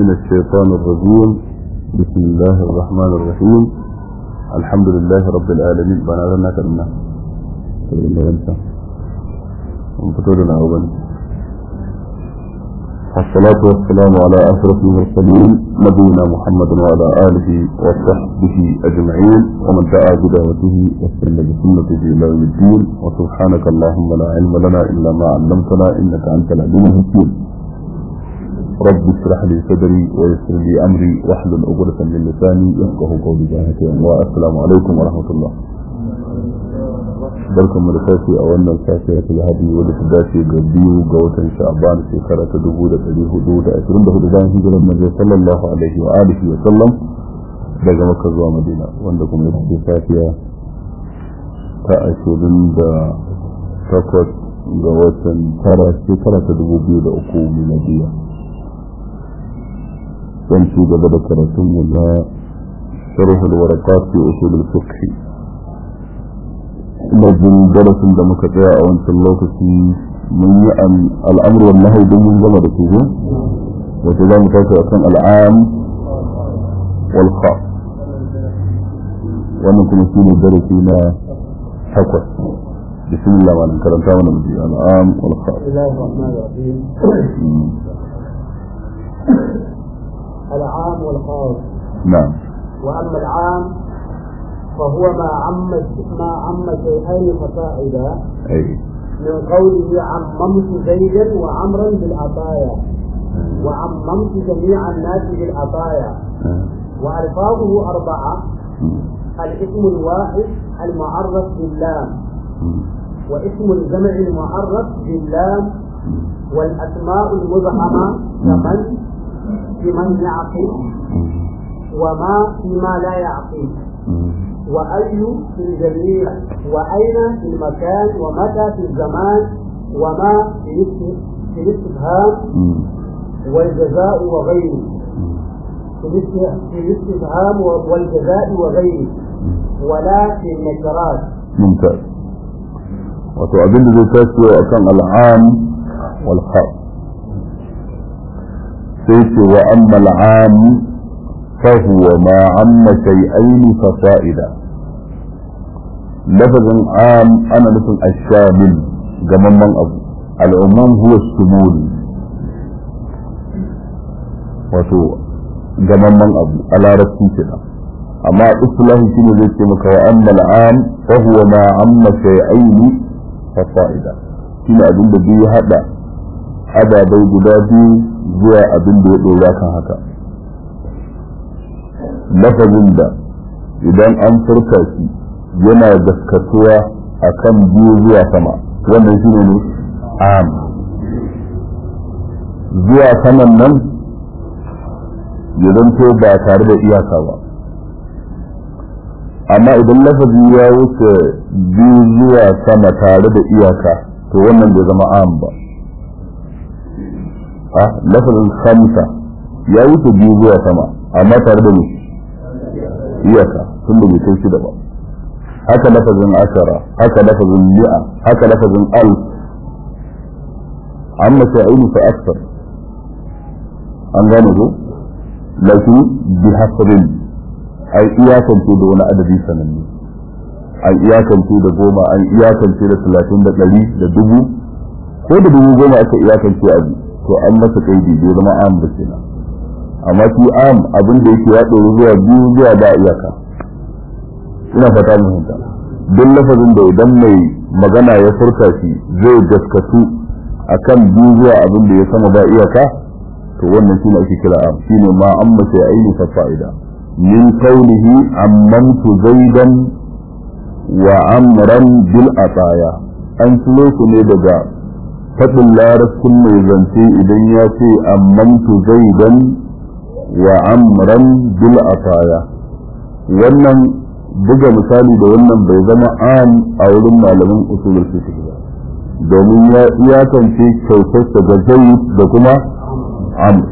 من الشيطان الرجيم بسم الله الرحمن الرحيم الحمد لله رب العالمين بنا لنا كلمة وفتولنا أولا الصلاة والسلام على أشرف المرسلين نبينا محمد وعلى آله وصحبه أجمعين ومن دعا بدعوته واستنى بسنته إلى يوم الدين وسبحانك اللهم لا علم لنا إلا ما علمتنا إنك أنت العليم الحكيم رب اشرح لي صدري ويسر لي أمري واحلل عقدة من لساني يفقه قولي ذلك والسلام عليكم ورحمة الله barkan mu da safi a wannan safiya ta lahadi wadda ta dace ga biyu ga watan sha'ban shekara ta dubu da ɗari hudu da ashirin da hudu bayan hijirar manzo sallallahu alaihi wa alihi wa sallam daga makka zuwa madina wanda kuma ita ce safiya ta ashirin da takwas ga watan tara shekara ta dubu biyu da uku miladiya don ci gaba da karatun mu na sharhul waraqat fi usul al-fiqh majin darasin da muka tsaya a wancan lokaci mun yi al'amur wal nahi don mun gama da su wato za mu tashi akan al'am wal kha wannan kuma shi ne darasi na takwas bismillah ma karanta mana muji al'am wal kha العام والخاص نعم وأما العام فهو ما عم ما عم شيئين فصاعدا اي من قوله عممت زيدا وعمرا بالعطايا وعممت جميع الناس بالعطايا وألفاظه أربعة الاسم الواحد المعرف باللام واسم الجمع المعرف باللام والأسماء المبهمة كمن بمن يعقل وما فيما لا يعقل وأي في الجميع وأين في المكان ومتى في الزمان وما في الاستفهام والجزاء وغيره في الاستفهام والجزاء وغيره ولا في النكرات ممتاز wato abin da zai tashi a kan al'am wal khas sai ce wa amma al'am fa huwa ma amma shay'ain fa fa'ida lafazin am ana nufin ashamil gamamman abu al'umman huwa shumul wato gamamman abu a larabci kenan amma islahi shine zai ce maka wa amma al'am fa huwa ma amma shay'ain fa fa'ida shine abin da bai hada ababai guda biyu zuwa abin da ya dora kan haka lafazin da idan an furta shi yana gaskatuwa akan biyu zuwa sama wannan shine ne am zuwa saman nan ya zanto ba tare da iyaka ba amma idan lafazi ya wuce biyu zuwa sama tare da iyaka to wannan bai zama am ba a lafazin khamsa ya wuce biyu zuwa sama amma tare da ne iyaka tun da bai kai shida ba haka lafazin ashara haka lafazin mi'a haka lafazin alf amma sha'ini fa aksar an gane ko lakin bi hasabin ai iyakance da wani adadi sananne an iyakance da goma an iyakance da talatin da ɗari da dubu ko da dubu goma aka iyakance abu to an masa kaidi bai zama am da kenan amma shi am abin da yake ya ɗori zuwa biyu zuwa ba iyaka ina fata mun hinta duk lafazin da idan mai magana ya furta shi zai gaskatu akan biyu zuwa abin da ya sama ba iyaka to wannan shine ake kira am shine ma amma sai aini fa fa'ida min qawlihi ammamtu zaidan wa amran bil ataya an tulo su ne daga faɗin larabcin mai zance idan ya ce ammamtu zaidan wa amran bil ataya wannan buga misali da wannan bai zama am a wurin malamin usulul fiqh ba domin ya iyakance kyautarsa ga zaid da kuma amr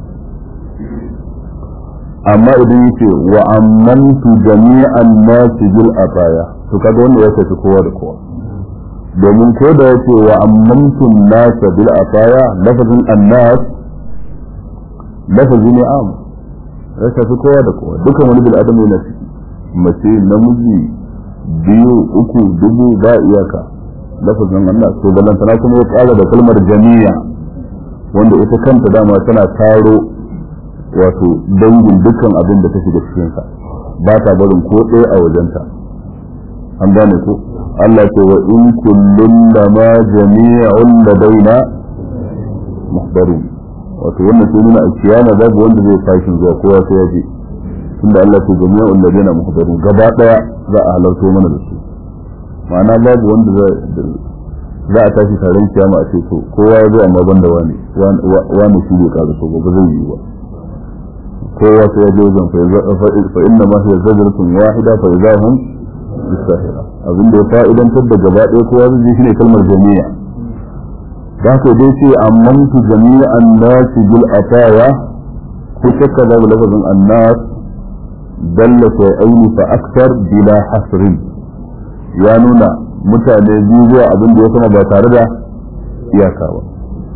amma idan yake wa ammantu jami'an nasi bil ataya to kaga wanda ya tafi kowa da kowa domin ko da yake wa ammantu nasa bil ataya lafazin annas lafazi ne am ya shafi kowa da kowa dukkan wani bil adam yana ciki mace namiji biyu uku dubu ba iyaka lafazin Allah to balantana kuma ya kara da kalmar jami'a wanda ita kanta dama tana taro wato dangin dukkan abin da ta shiga cikin sa ba ta barin ko ɗaya a wajenta an gane ko Allah ce wa in kullun lama jami'un ladaina muhdarun wato wannan sai nuna a kiyama babu wanda zai fashin zuwa kowa sai ya je tunda Allah ce jami'un ladaina muhdarun gaba daya za a halarto mana da su ma'ana babu wanda za a tashi taron kiyama a ce to kowa ya zo amma banda wani wani shi bai kaza so ba zai yi ba kowa sai ya je wajen fa inna ma hiya zajratun wahida fa idahum bisahira abin da ya fa'idantar da gaba ɗaya kowa zai shine kalmar jami'a da haka dai ce ammantu jami'an nasi bil ataya ko shakka da lafazin annas dalla shay'aini fa akthar bila hasrin ya nuna mutane biyu zuwa abin da ya sama ba tare da iyaka ba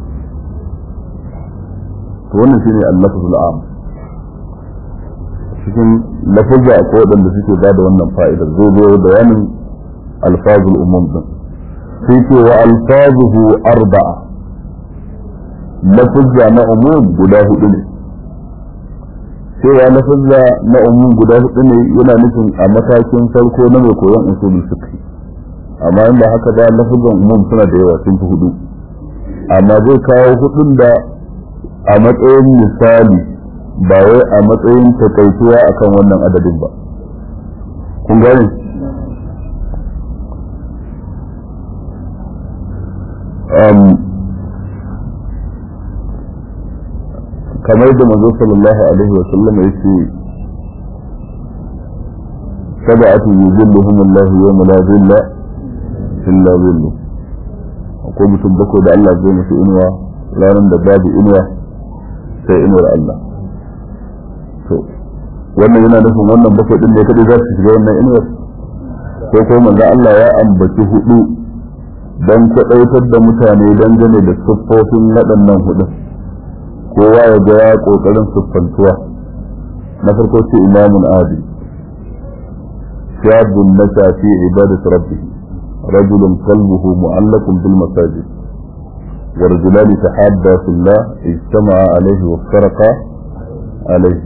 to wannan shine al-lafzul am cikin lafazza a waɗanda suke ba da wannan fa'idar zai zo bayanin alfazul umum din sai ce wa alfazuhu arba'a lafazza na umum guda hudu ne cewa lafazza na umum guda hudu ne yana nufin a matakin farko na mai koyon usulul fiqh amma inda haka da lafazzan umum suna da yawa sun fi hudu amma zai kawo hudun da a matsayin misali ba wai a matsayin takaituwa akan wannan adadin ba kun gane kamar da manzo sallallahu alaihi wa sallam yace sab'atu yuzilluhum Allah yawma la zilla illa zillu akwai mutum bakwai da Allah zai musu inuwa ranar da babu inuwa sai inuwar Allah to wannan yana nufin wannan bakwai din ne kadai za su shiga wannan inuwar ko ko manzo Allah ya ambaci hudu dan kwadaitar da mutane dangane da siffofin waɗannan hudu kowa ya ga ya kokarin siffantuwa na farko ce imamun adi shabun nasa fi ibadati rabbih rajulun qalbuhu mu'allaqun bil masajid ورجلان تحابا في الله اجتمعا عليه وافترقا عليه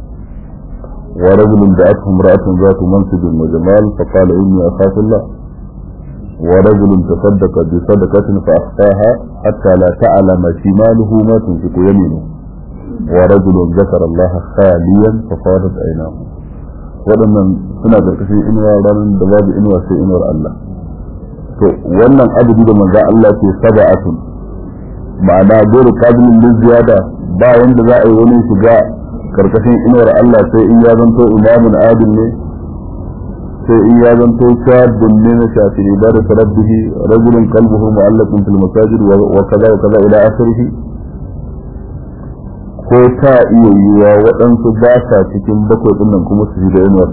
ورجل دعته امرأة ذات منصب وجمال فقال إني أخاف الله ورجل تصدق بصدقة فأخفاها حتى لا تعلم شماله ما تنفق يمينه ورجل ذكر الله خاليا ففاضت عيناه waɗannan suna ƙarƙashin inuwa ranar da babu inuwa sai inuwar Allah to wannan adadi da manzo Allah ke saba'atun ma'ana dole kabilin da ziyada ba wanda za a yi wani shiga karkashin inuwar Allah sai in ya zanto imamun adil ne sai in ya zanto shabun ne na shafi ibada rabbihi rajulun qalbuhu mu'allaqun fil masajid wa kaza wa kaza ila akhirih ko ta iya yiwa waɗansu ba sa cikin bakwai ɗin nan kuma su shiga inuwar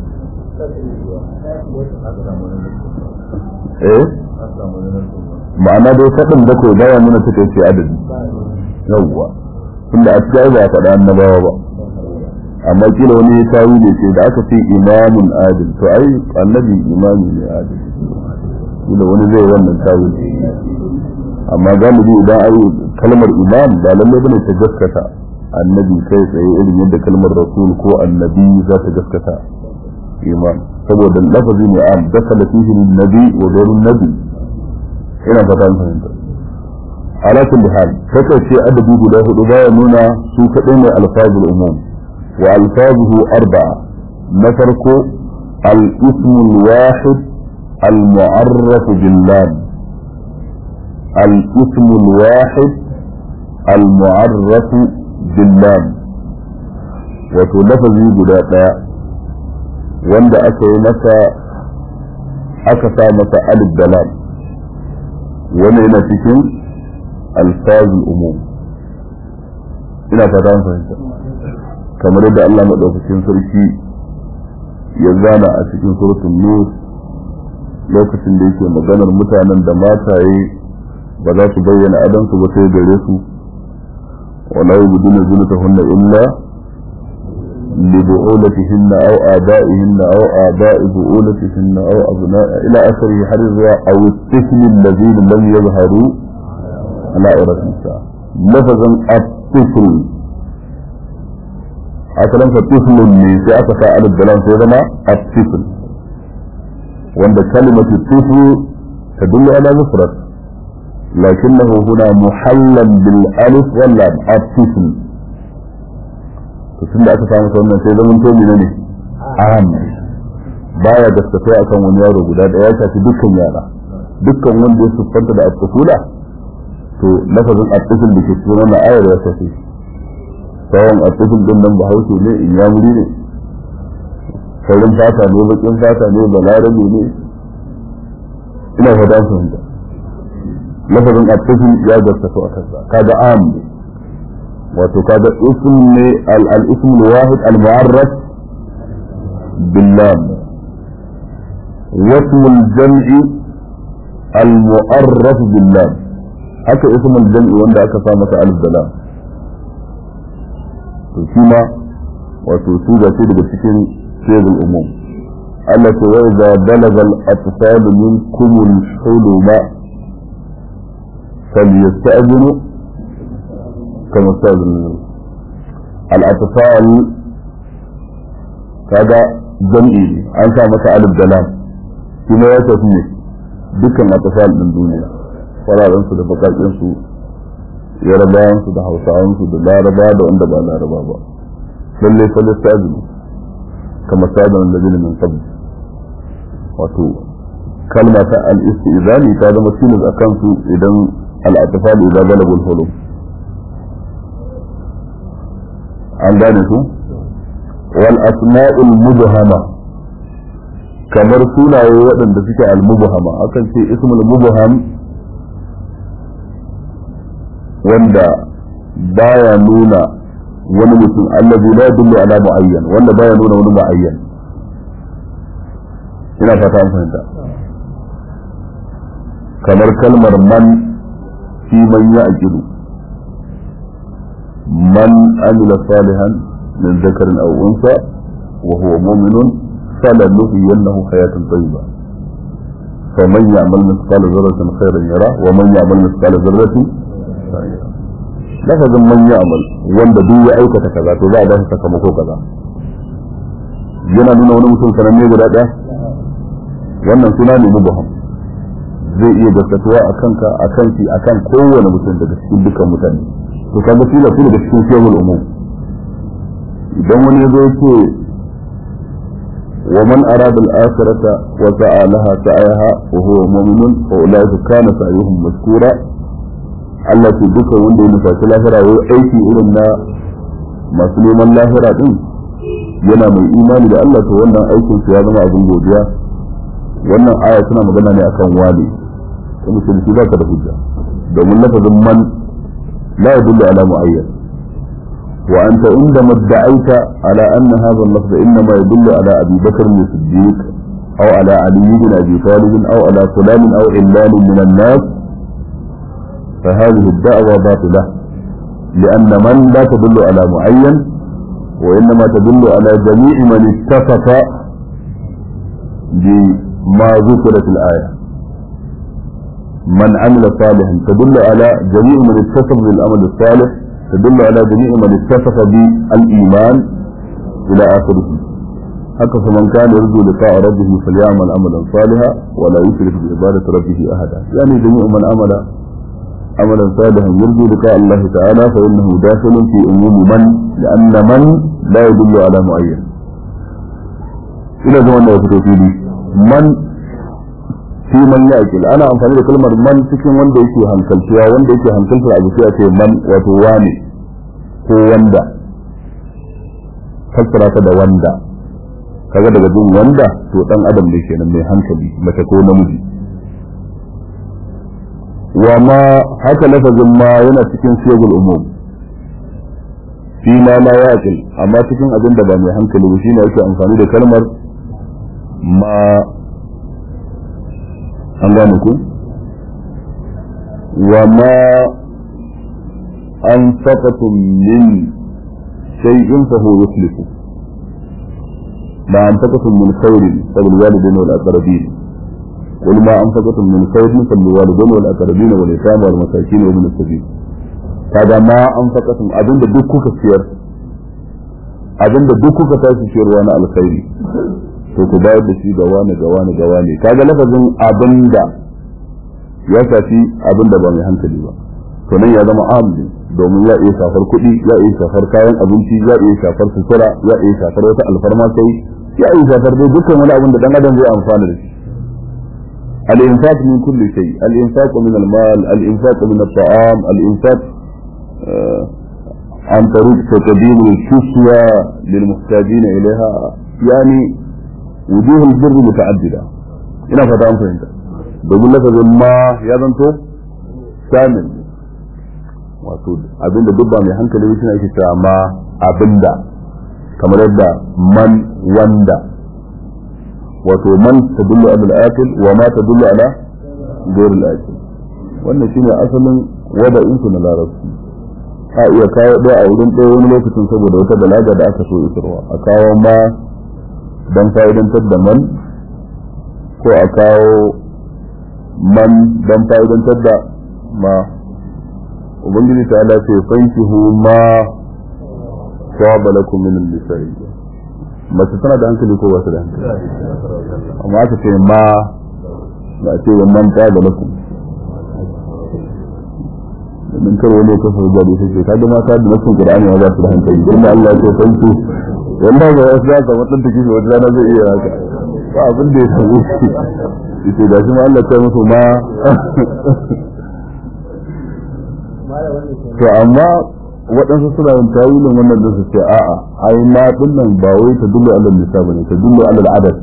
eh ma'ana dai faɗin bakwai baya nuna take ce adadi yawwa tunda a cikin ba a faɗa annabawa ba amma kila wani ya tawi ne ce da aka ce imamun adil to ai annabi imami ne adil kila wani zai wannan tawi amma galibi idan ai kalmar imam ba lalle bane ta gaskata annabi kai tsaye irin yadda kalmar rasul ko annabi za ta gaskata imam saboda lafazi ne am dakala fihi nabi wa ghairun nabi ina fata an fahimta ala kulli hal kaka ce adabi guda hudu baya nuna su kadai ne alfazul umum wa alfazuhu arba'a na farko al-ismu al-wahid al-mu'arraf bil lam al-ismu al-wahid al-mu'arraf bil lam wato lafazi guda daya wanda aka yi masa aka sa masa alif da lam wanda yana cikin alfazul umum ina fata an fahimta kamar yadda Allah madaukakin sarki ya zana a cikin suratul nur lokacin da yake maganar mutanen da mataye ba za su bayyana adansu ba sai gare su ولا يبدون زينتهن إلا لبعولتهن أو آبائهن أو آباء بؤولتهن أو أبناء إلى آخره حديث أو الطفل الذين لم يظهروا على عورة النساء لفظا الطفل أصلا فطفل من في أتفا على الدلام في زما الطفل وعند كلمة الطفل تدل على مفرد لكنه هنا محلا بالألف واللام الطفل tun da aka samu wannan sai zaman to ne ne aham baya gaskata akan wani yaro guda da ya shafi dukkan yara dukkan wanda ya siffanta da at-tufula to lafazin at-tuful da ke cikin wannan ayar ya shafi sawan at-tuful din nan bahaushe ne in ya muri ne saurin fata ne bakin fata ne balarabe ne ina fada su hanta lafazin at-tuful ya gaskata a kansa kaga am ne wato kaga ism ne al-ism al-wahid al-mu'arraf billam واسم الجمع المؤرف باللام haka ism al-jam'i wanda aka sa masa alif da lam to shi ma wato su ga ce daga cikin shaykhul umum Allah ta wai da balagal atfal minkum al-huluma falyasta'zinu كما استاذ الاطفال kaga jam'i an sa masa alif da lam kuma ya tafi ne dukkan atfal din duniya fararen su da bakakin su yarabawan su da hausawan su da laraba da wanda ba laraba ba lalle lalle sabi kama sadan da bin min qabl wato kalma ta al-istizani ta zama tilas akan su idan al-atfal idza balagul hulum an gane su wal asma'ul mubhama kamar sunaye waɗanda suke al mubhama akan ce ismul mubham wanda baya nuna wani mutum allazi la yadullu ala muayyan wanda baya nuna wani muayyan ina fata an fahimta kamar kalmar man fi man ya'qilu من عمل صالحا من ذكر او انثى وهو مؤمن فلنحيينه حياه طيبه فمن يعمل مثقال ذرة خيرا يرى ومن يعمل مثقال ذرة لفظ من يعمل wanda duk ya aikata kaza to za a ba shi sakamako kaza yana nuna wani mutum sananne guda ɗaya wannan suna ne mubaham zai iya gaskatuwa a kanka a kanki a kan kowane mutum daga cikin dukkan mutane to kaga shi da su daga cikin shehul umum idan wani ya zo yake wa man arada al-akhirata wa sa'a laha sa'aha wa huwa mu'minun fa ulaika kana sa'yuhum mashkura Allah ce duka wanda ya nufaci lahira ya aiki irin na masu neman lahira din yana mai imani da Allah to wannan aikin ya zama abin godiya wannan aya tana magana ne akan wali kuma shi ba ka da hujja domin lafazin man لا يدل على معين وأنت عندما ادعيت على أن هذا اللفظ إنما يدل على أبي بكر الصديق أو على علي بن أبي طالب أو على فلان أو علان من الناس فهذه الدعوة باطلة لأن من لا تدل على معين وإنما تدل على جميع من اتفق بما ذكر في الآية من عمل صالحا تدل على جميع من اتصف بالعمل الصالح تدل على جميع من اتصف بالإيمان إلى آخره حتى فمن كان يرجو لقاء ربه فليعمل عملا صالحا ولا يشرك بعبادة ربه أحدا يعني جميع من عمل عملا صالحا يرجو لقاء الله تعالى فإنه داخل في عموم من لأن من لا يدل على معين إلى زمن يفتو من fi man yaqil ana amfani da kalmar man cikin wanda yake hankalciya wanda yake hankaltar abu sai a ce man wato wane ko wanda fassara ta da wanda kaga daga jin wanda to dan adam ne kenan mai hankali mace ko namiji wa ma haka lafazin ma yana cikin siyagul umum fi ma la yaqil amma cikin abin da ba mai hankali ba shine yake amfani da kalmar ma an gane ku wa ma أنفقتم من شيء فهو يخلفه ما أنفقتم من خير فللوالدين والأقربين قل ما أنفقتم من خير فللوالدين والأقربين واليتامى والمساكين وابن السبيل هذا ما أنفقتم أبن دكوك سير أبن دكوك تاسي سير وانا الخير to ku bayar da shi ga wani ga wani ga wani kaga lafazin abin da ya shafi abin da ba mai hankali ba to nan ya zama amli domin ya iya shafar kuɗi ya iya shafar kayan abinci ya iya shafar sutura ya iya shafar wata alfarma sai ya iya shafar dai dukkan wani abin da dan adam zai amfana da shi al-infaq min kulli shay al-infaq min al-mal al-infaq min at-ta'am al-infaq عن طريق تقديم الكسوة للمحتاجين إليها يعني وجوه البر متعددة ina fata an fahimta domin lafazin ma ya zanto shamil wato abinda duk ba mai hankali shi ake cewa ma abinda kamar yadda man wanda wato man tadullu ala al-akil wa ma tadullu ala ghayr al-akil wannan shine asalin wada'in su na larabci a iya kawo ɗaya a wurin ɗaya wani lokacin saboda wata balaga da aka so isarwa a kawo ma don fa'idantar da man ko a kawo man don fa'idantar da ma ubangiji ta ala ce fankihu ma sawaba lakum min al-nisa'i mace tana da hankali ko ba ta da hankali amma aka ce ma ba a ce man ta da lakum min kar wani ka fa gari sai ka ga mata da nasin qur'ani ma ba su da hankali inda Allah ya ce fanki wanda ga wasu za ka wadanda take wata rana zai iya haka ba abin da ya sabo shi yace da shi ma Allah ta musu ma to amma waɗansu suna yin tawilin wannan da su ce a'a ai ma din nan ba wai ta dullu alal nisa bane ta dullu alal adad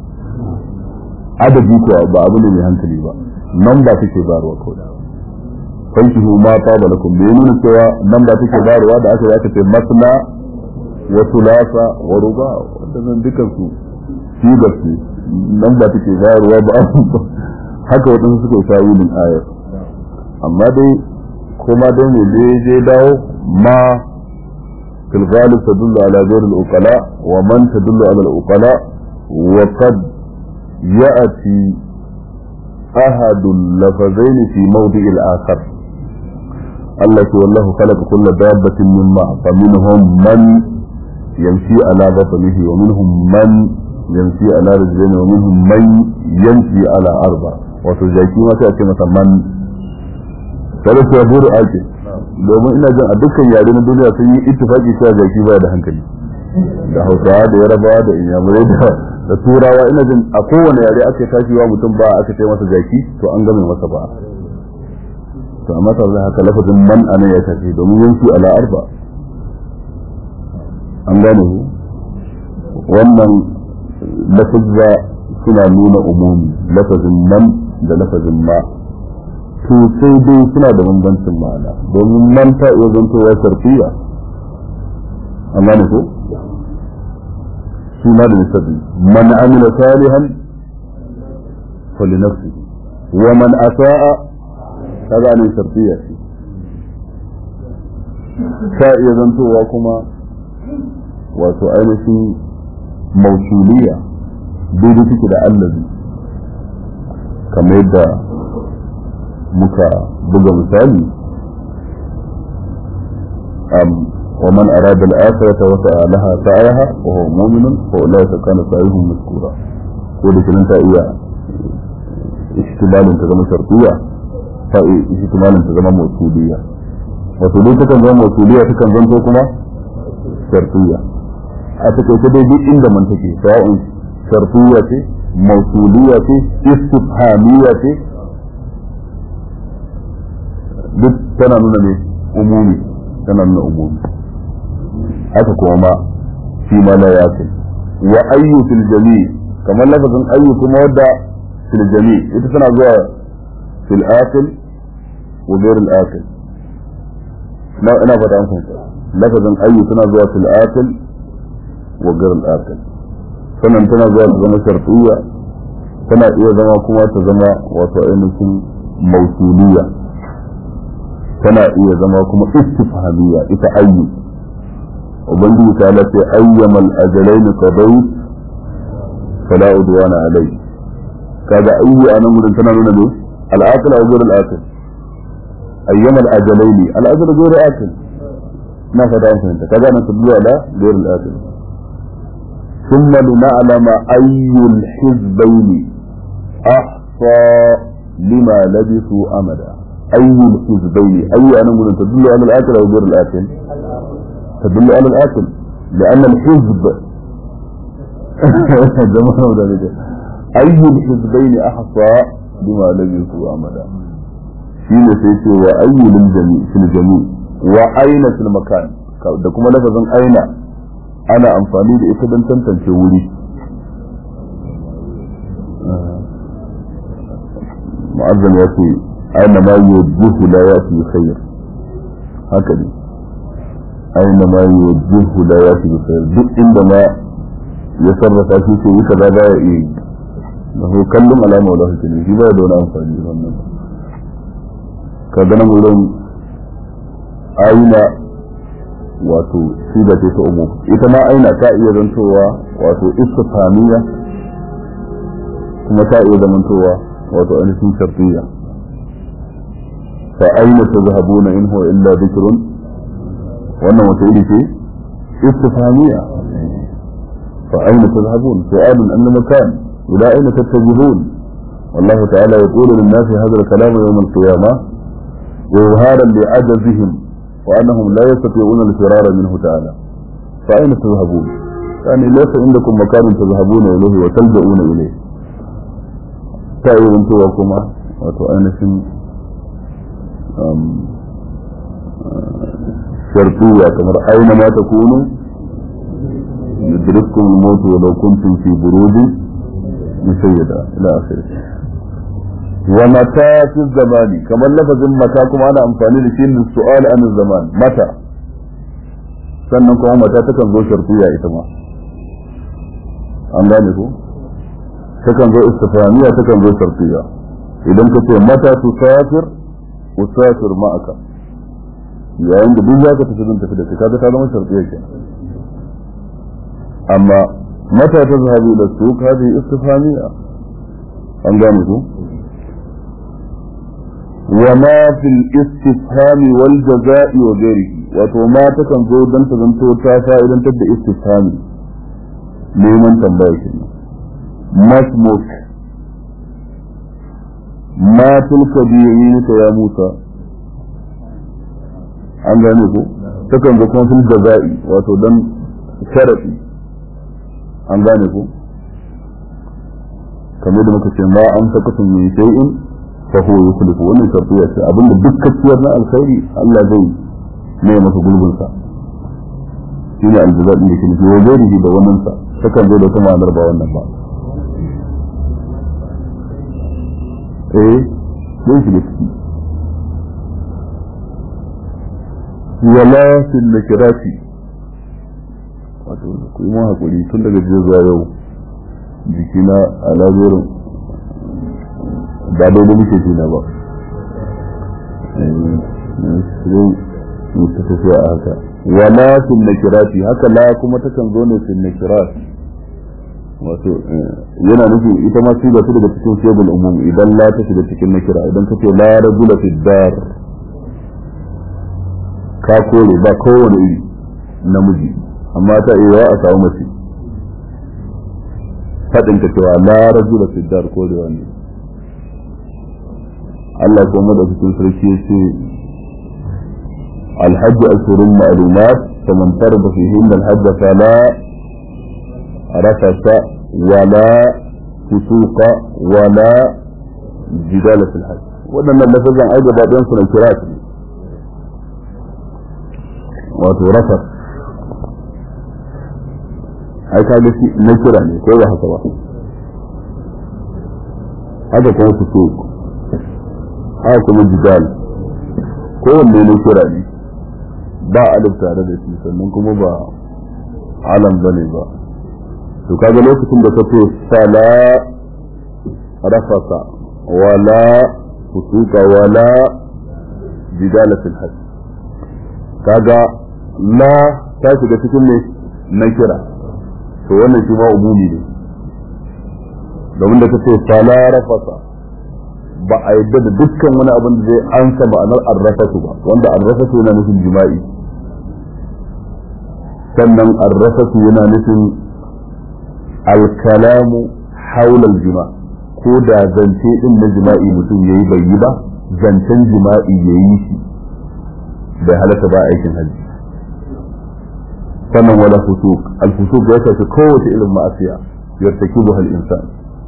adadi ko ba abu ne mai hankali ba nan ba take barwa kawai fankihu ma taba lakum bai nuna cewa nan ba take barwa da aka aka ce masna wa thulatha wa ruba wannan dukan su sigar su nan ba take barwa ba haka wadansu suka yi tawilin ayar amma dai kuma dai ne je je dawo ma fil ghalib tadullu ala ghayr al uqala wa man tadullu ala al uqala wa qad ya'ti أحد اللفظين في موضع الآخر التي والله خلق كل دابة من ماء فمنهم من يمشي على بطنه ومنهم من يمشي على رجلين ومنهم من يمشي على أربع وتجاكي ما تأتي مثلا من ثلاث يبور آجي domin ina jin a dukkan yare na duniya sun yi ittifaki cewa jaki baya da hankali da hausawa da yarabawa da inyamurai da da turawa ina jin a kowane yare aka tashi wa mutum ba aka ce masa jaki to an game masa ba to amma tare da haka lafazin man anan ya tafi domin yanki ala arba an gane ku wannan lafazza suna nuna umumi lafazin man da lafazin ma to sai dai suna da bambancin ma'ana domin man ta iya zantowa sarfiya an gane ku suna da nisabi man amila salihan falinafsi wa man asa'a kaga ne shartiya ce ta iya zantowa kuma wato ainihin mausuliya daidai take da allazi kamar yadda muka buga misali ومن أراد الآخرة وسعى لها سعيها وهو مؤمن فأولئك كان سعيهم مذكورا ولكن أنت إياه اشتمال تزم شرطية اشتمال تزم موصولية وصولية تكن زم موصولية تكن زم كما شرطية أتكي تدي دي عند من تكي سواء شرطية موصولية استفهامية duk tana nuna ne umumi tana nuna umumi haka kuma ma shi ma la yakin wa ayyu fil jami kamar lafazin ayyu kuma wadda fil jami ita tana zuwa fil akil wa ghayr al akil na ina fata an fahimta lafazin ayyu tana zuwa fil akil wa ghayr al akil sannan tana zuwa ta zama shartiyya tana iya zama kuma ta zama wato ainihin mausuliya tana iya zama kuma istifhamiyya ita ayyu ubangiji ta lafi ayyamal ajalaini qadayt fala udwana alai kaga ayyu anan gurin tana nuna ne al-aqil aw ghayr al-aqil ayyamal ajalaini al-ajal ghayr aqil ما فدا أنت كذا نتبلو على غير الآخر ثم لنعلم أي الحزبين أحصى لما لبثوا أمدا أي الحزبين أي أنا من تدل على الآكل أو غير الآكل تدل على الآكل لأن الحزب ذلك أي الحزبين أحصى لما لبثوا أمدا شيء سيتي وأي للجميع في الجميع وأين في المكان da kuma lafazin aina ana amfani da ita don tantance wuri mu'azzam ya ce aina ma yuwajjihu la yati bi khair haka ne aina ma yuwajjihu la yati bi khair duk inda ma ya sarrafa shi ce yi kaza ba ya iya yi da ko kallon alama wala haka ne shi ba da wani amfani wannan ka ga nan wurin aina wato shi da ce ta umu ita ma aina ta iya zantowa wato istifamiya kuma ta iya zamantowa wato ainihin shartiya fa aina tazhabuna in huwa illa dhikrun wannan wata iri ce istifamiya fa aina tazhabun su'alun an makan ila aina tattajihun والله تعالى يقول للناس هذا الكلام يوم القيامة وإظهارا لعجزهم وأنهم لا يستطيعون الفرار منه تعالى فأين تذهبون يعني ليس عندكم مكان تذهبون إليه وتلجؤون إليه تأيون توكما وتؤنس شرطية كما أينما تكونوا يدرككم الموت ولو كنتم في بروج مسيدة إلى آخره ومتى في الزمان كما لفظ متى كما أنا أمفاني لشيء للسؤال عن الزمان متى sannan kuma mata takan zo shartiya ita ma an gane ko takan zo istifaniya takan zo shartiya idan ka ce mata tu safir usafir ma'aka yayin da duk zaka tafi zan tafi da kai kaga ta zama shartiya kenan amma mata ta zahabi da su hadi istifaniya an gane ko وما في الاستفهام والجزاء وغيره wato ma takan zo don ta zanto ta fa'idantar da istifhami neman tambaya shi masmuk ma tilka bi yaminika ya Musa an gane ko takan zo kuma fil jaza'i wato don sharadi an gane ko kamar da muka ce ma an sakatun min shay'in فهو يخلف wannan shartiya ce abinda duk kaciyar na alkhairi Allah zai ne masa gulbin sa shine aljaza din da ke nufi wajen da wannan sa takan zo da kuma ma'anar ba wannan ba eh zai shi da ciki wala fil nakirati wato ku yi mun hakuri tun daga jiya zuwa yau jikina a lazorin ba daidai muke jina ba sai mu ta tafiya a haka wala fil nakirati haka la kuma takan zo ne fil nakirati wato yana nufi ita ma su ta daga cikin shebul umum idan la ta shiga cikin nakira idan ka ce la rajula fi dar ka kore ba kowane iri namiji amma ta iya a samu mace faɗin ka cewa la rajula fi dar korewa ne Allah kuma da cikin sarki ya ce الحج أشهر معلومات فمن فرض فيهن الحج فلا رفث ولا فسوق ولا جدال في الحج وأن اللفظ عن أيضا بعد ينصر الكرات وترفث ai ka gaci na kira ne ko ba haka ba haka kuma su so haka kuma jidal kowanne na kira ne ba alif tare da shi sannan kuma ba alam ba ne ba to kaga lokacin da ka ce sala rafasa wala fusuka wala jidala fil hajj kaga la ta shiga cikin ne na kira to wannan shi ma umumi ne domin da kace fala rafasa ba a yadda da dukkan wani abin da zai ansa ma'anar arrafatu ba wanda arrafatu yana nufin jima'i sannan arrafatu yana nufin alkalamu haula jima ko da zance din na jima'i mutum yayi bai yi ba zancen jima'i yayi shi bai halatta ba aikin hajji sannan wala fusuq al fusuq ya shafi kowace irin ma'asiya yartakibuha al insan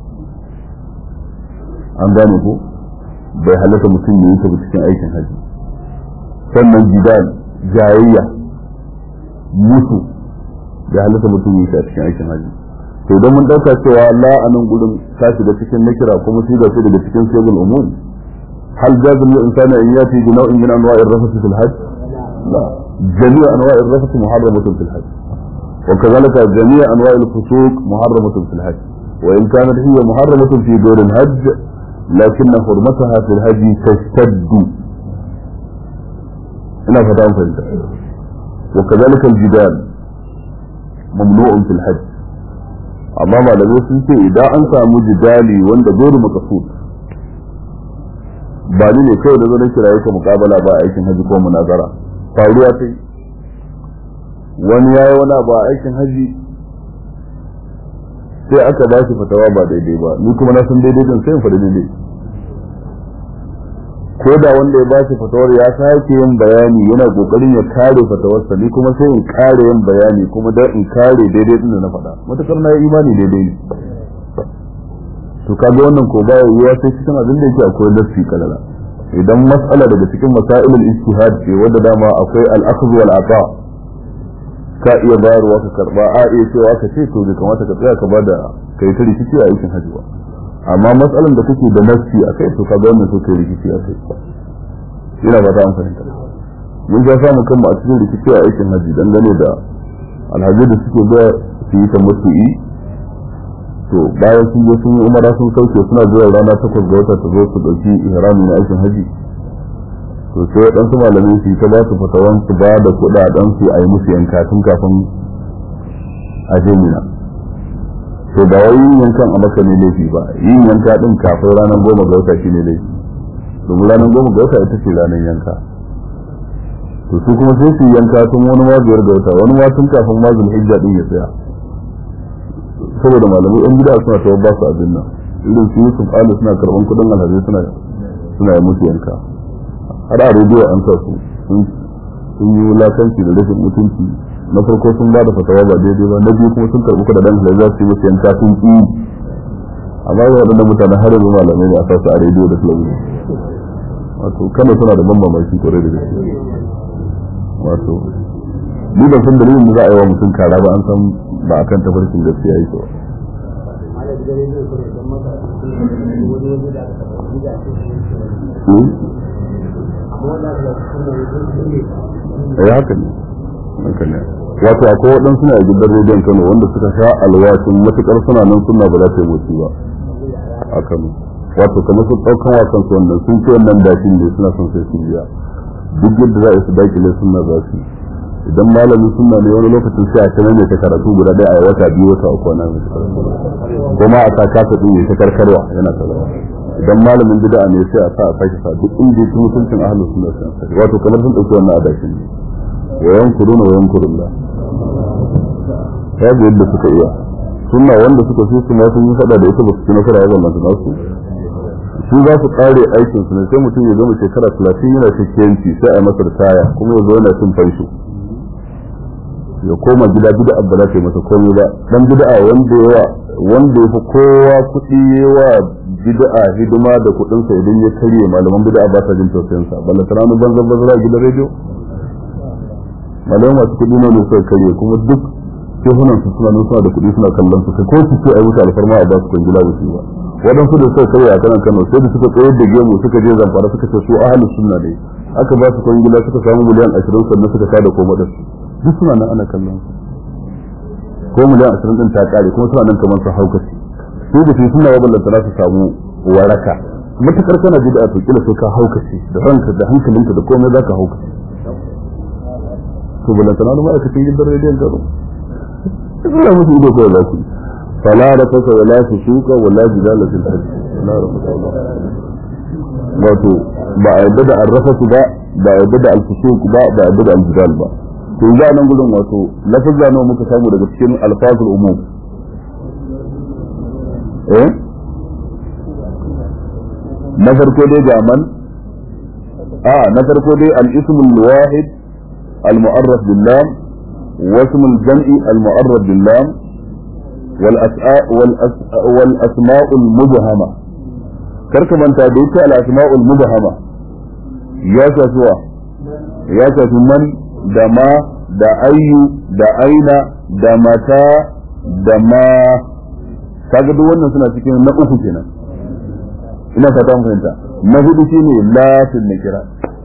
an gane ko bai halatta mutum ya yi ta cikin aikin hajji sannan jidal jayayya musu bai halatta mutum ya yi ta cikin aikin hajji to idan mun dauka cewa la a nan gurin ta shiga cikin nakira kuma shi ga daga cikin sayyidul umum hal jazim lil insani an yati bi naw'in min anwa'i ar-rafath fil hajj la jami' anwa'i ar-rafath muharramatun fil hajj وكذلك جميع انواع الفسوق محرمه في الحج وان كانت هي محرمه في دور الحج لكن حرمتها في الحج تشتد هنا فتاة فهمت وكذلك الجدال ممنوع في الحج amma malamai sun ce idan an samu jidali wanda dole makasud ba ni ne kawai da zanen kiraye ka mukabala ba aikin haji ko munazara faruwa ta yi wani ya yi wani abu a aikin haji sai aka ba shi fatawa ba daidai ba ni kuma na san daidai din sai in faɗi daidai ko da wanda ya ba shi fatawar ya sake yin bayani yana kokarin ya kare fatawarsa ni kuma sai in kare yin bayani kuma dan in kare daidai din da na faɗa matakar na yi imani daidai ne to kaga wannan ko baya yiwa sai cikin abin da yake akwai lafi kalala idan mas'ala daga cikin masailul ijtihad ce wanda dama akwai al-akhdh wal ata ka iya bayarwa ka karba a iya cewa ka ce to bai kamata ka tsaya ka bada kai ta rikici a aikin hajji ba amma matsalan da kake da nafsi a kai to ka ga wannan so kai rikici a kai ina ba ta an fahimta mun ga samu kanmu a cikin rikici a aikin hajji dangane da alhaji da suke ga su yi tamattu'i to bayan sun je sun yi umara sun sauke suna zuwa rana takwas ga wata ta zo su dauki ihrami na aikin hajji to sai waɗansu malamai su yi ta ba su fatawan su ba da kuɗaɗen su a yi musu yanka tun kafin a je mina to ba wai yin yankan a maka ne laifi ba yin yanka din kafin ranar goma ga wata shine laifi domin ranar goma ga wata ita ce ranar yanka to su kuma sai su yanka tun wani ma biyar ga wata wani ma tun kafin ma zulhijja din ya tsaya saboda malamai yan gida suna tawar ba su abin nan irin su yusuf ali suna karban kudin alhaji suna suna yi musu yanka har a rediyo an sa su sun yi wulakanci da rashin mutunci na farko sun ba da fatawa ba daidai ba na biyu kuma sun karɓi kudaden halal za su yi musu yanka sun ƙi amma ga waɗanda mutane har yanzu malamai ne a sa su a rediyo da talabijin wato kano suna da ban mamaki kwarai da gaske wato ni ban san dalilin da za a yi wa mutum kara ba an san ba akan tafarkin gaskiya yake ba eh haka ne haka ne wato akwai waɗansu suna gidan rediyon kano wanda suka sha alwashin matuƙar suna nan suna ba za ta yi motsi ba a kano wato kamar sun ɗaukan wa kansu wannan sun ce wannan dashin ne suna son sai sun biya duk yadda za a yi su dakile suna za su idan malamin suna ne wani lokacin sai a ta ne ta karatu guda ɗaya a wata biyu wata uku na mai kuma a sa kasa ɗin ya ta karkarwa yana talawa idan malamin bid'a ne sai a sa a sake sa duk inda yake mutuncin ahlus sunna sai wato kamar sun ɗauki wannan adashin ne wa yankuruna wa yankurullah babu yadda suka iya sunna wanda suka fi su ma sun yi faɗa da ita ba su ci nasara ba wannan nasu su za su kare aikin su ne sai mutum ya zama shekara talatin yana cikiyanci sai a masa taya kuma ya zo yana cin fansho ya koma gida bid'a ba za ta yi masa komai ba dan bid'a wanda yawa wanda ya fi kowa kuɗi yawa bid'a hidima da kuɗinsa idan ya karye malaman bid'a ba sa jin tausayin sa balla taranu banzan banzan a gidan rediyo malamai masu kuɗi ne suka karye kuma duk shehunan su suna suna da kuɗi suna kallon su ko su ce a wuce alfarma a ba su kwangila ba su ba waɗansu da suka karya a kanan kano sai da suka tsayar da gemu suka je zamfara suka ce su ahalus sunna ne aka ba su kwangila suka samu miliyan ashirin sannan suka kada koma da su duk suna nan ana kallon su ko miliyan ashirin din ta kare kuma suna nan kamar su haukaci su da su suna waballanta za su samu waraka matukar kana bid'a to kila sai ka haukace da ranka da hankalinka da komai zaka haukace to bala tana ma aka cikin gidan rediyon karo ina musu ido ko za su fala da kasa wala su shuka wala jidala fil hajj wala rabbana wato ba a yadda da arrafatu ba ba a yadda da alfusuk ba ba a yadda da aljidal ba to yanzu a nan gudun wato lafazza nawa muka samu daga cikin alfazul umum eh na farko dai ga man a na farko dai al-ismul wahid al-mu'arraf bil lam wa ismul jam'i al-mu'arraf bil lam wal as'a wal wal asma'ul mubhama karka manta da yake al-asma'ul mubhama ya shafi wa ya shafi man da ma da ayyu da aina da mata da ma kaga duk wannan suna cikin na uku kenan ina fata an fahimta na hudu shine lafin na kira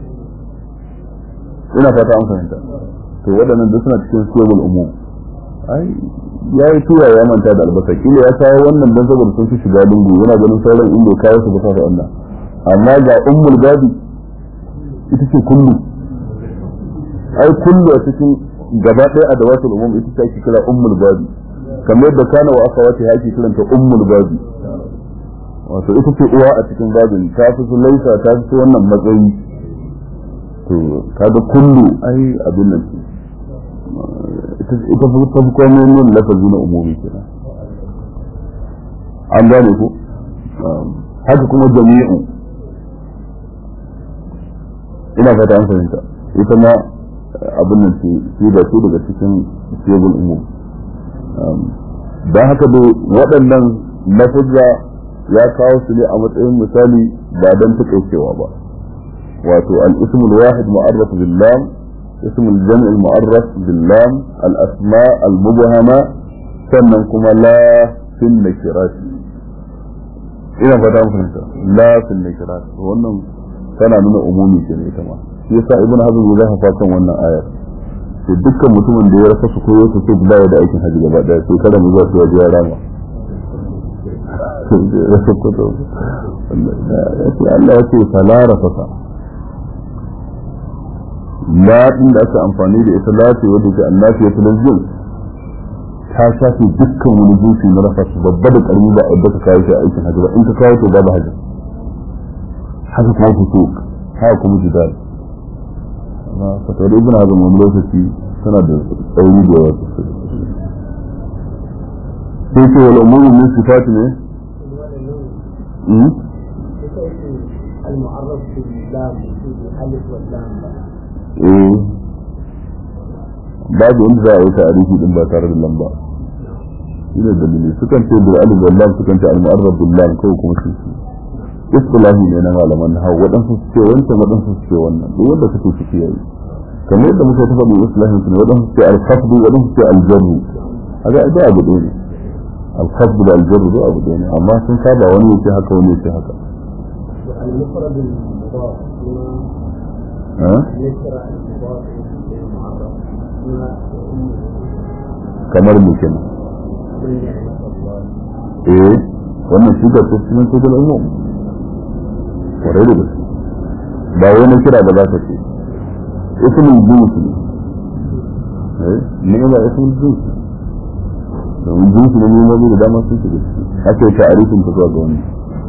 ina fata an fahimta to waɗannan duk suna cikin siyabul umum ai ya yi tura ya manta da albasa kila ya kawo wannan don saboda sun fi shiga lungu yana ganin sauran inda ya kawo su ba sa Allah amma ga ummul babi ita ce kullu ai kullu a cikin gaba ɗaya a dawatul umum ita ce ake kira ummul babi kamar yadda kana wa aka wata ake kiranta ummul babi wato ita ce uwa a cikin babin ta fi su laisa ta fi su wannan matsayi to kaga kullu ai abin nan ita ita fi ta fi komai min lafazi na umumi kenan an gane ko haka kuma jami'u ina fata an fahimta ita ma abin nan ce shi da su daga cikin siyabul umum don haka da waɗannan lafazza ya kawo su ne a matsayin misali ba don taƙaicewa ba wato al-ism al-wahid mu'arraf bil lam ism al-jam' al-mu'arraf bil lam al-asma al-mubhama sannan kuma la fil nakirat ina fata mun fahimta la fil nakirat wannan tana nuna umumi ce ne ita ma shi yasa ibnu hazm ya zafa kan wannan ayar to dukkan mutumin da ya rasa su koyo su ce baya da aikin haji gaba daya to kada mu zuwa su waje rama Allah ya ce falara fasa la din da aka amfani da ita lati wadda ke annafi ya talazin ta shafi dukkan wani jinsi na rasa su babba da karmi ba a yadda ka kawo shi a aikin haji ba in ka kawo to babu haji haka kuma fusuk haka kuma jidal amma fatawar ibn hazm wani lokaci tana da tsauri da yawa sosai sai ce wal umuru min sifati ne المعرف باللام بالالف واللام eh babu inda za a yi ta'arifi din ba tare da lamba shi ne dalili sukan ce bil alif wal lam sukan ce al mu'arraf bil lam ko kuma shi istilahi ne na malaman hawa waɗansu su ce wancan waɗansu su ce wannan duk wanda kake ciki yayi kamar yadda muka ta faɗi islahin su ne waɗansu su ce al-khafdu waɗansu su ce al-jarru haka da abu ɗaya ne al-khafdu da al-jarru da abu ɗaya ne amma sun saba wani ya ce haka wani ya ce haka المفرد المضاف ها يشرع المضاف المعرف kamar mu kenan قل نعمة الله eh wannan shi da cikin cikin umum kwarai da gaske ba wani kira da za ka ce ismul jins ne eh ne ba ismul jins domin jins ne ne mabi da dama sun shiga ciki ake ta'arifin ta zuwa ga wani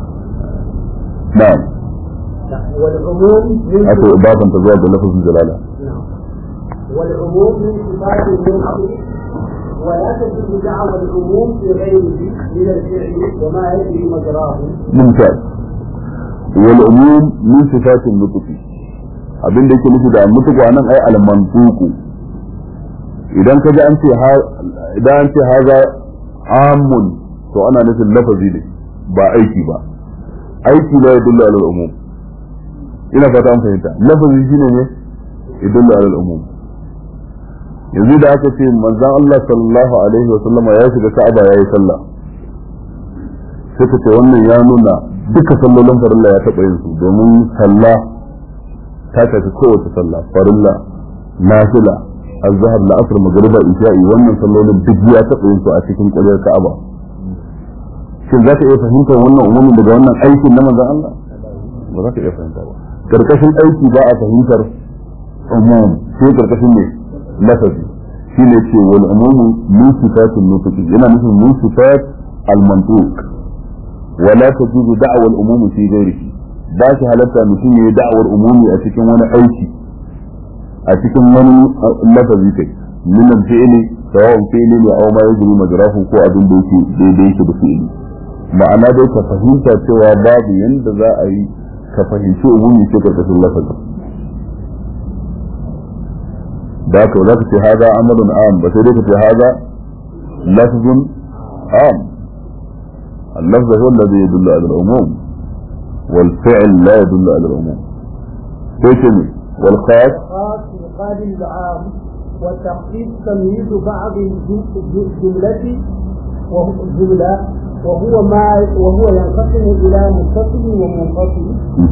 na'am والعموم من ake ibadan ta zuwa ga lafazin jalala نعم. والعموم من صفات المنصب ولا تجد دعوى العموم في غيره من الفعل وما يجري مجراه ممتاز والعموم من صفات النطق abin da yake nufi da mutuku anan ai al-mantuqu idan ka ji an ce ha idan an ce haza amun to ana nufin lafazi ne ba aiki ba aiki la yadullu ala al-umum ina fata an fahimta lafazi shine ne yadullu ala al-umum yanzu da aka ce manzon Allah sallallahu alaihi wa sallama ya shiga Ka'aba yayi sallah sai ka ce wannan ya nuna duka sallolin farilla ya taɓa yin su domin sallah ta tafi kowace sallah farilla nafila azhar la'asr magriba isha'i wannan sallolin duk ya taɓa yin su a cikin ƙwaryar Ka'aba shin za ka iya fahimtar wannan umumin daga wannan aikin na manzon Allah ba za ka iya fahimta ba karkashin aiki ba a fahimtar umum sai karkashin ne lafazi shi ne ce wal umumu min sifatin nutuki yana nufin min sifat al mantuq wala tajuzu da'wa al umumi fi ghairihi ba shi halatta mutum ya yi da'awar umumi a cikin wani aiki a cikin wani lafazi kai min al fi'li sawa'un fi'li ne aw ma yajri majrahu ko abin da yake daidai yake da fi'li ma'ana dai ka fahimta cewa babu yanda za a yi ka fahimci umumi sai karkashin lafazin da ka za ka ce haza amalun am ba sai dai ka ce haza lafzun am اللفظ هو الذي يدل على العموم والفعل لا يدل على العموم كيف والخاص الخاص يقابل العام والتخصيص تمييز بعض الجملة وهو الجملة وهو ما وهو ينقسم إلى متصل ومنفصل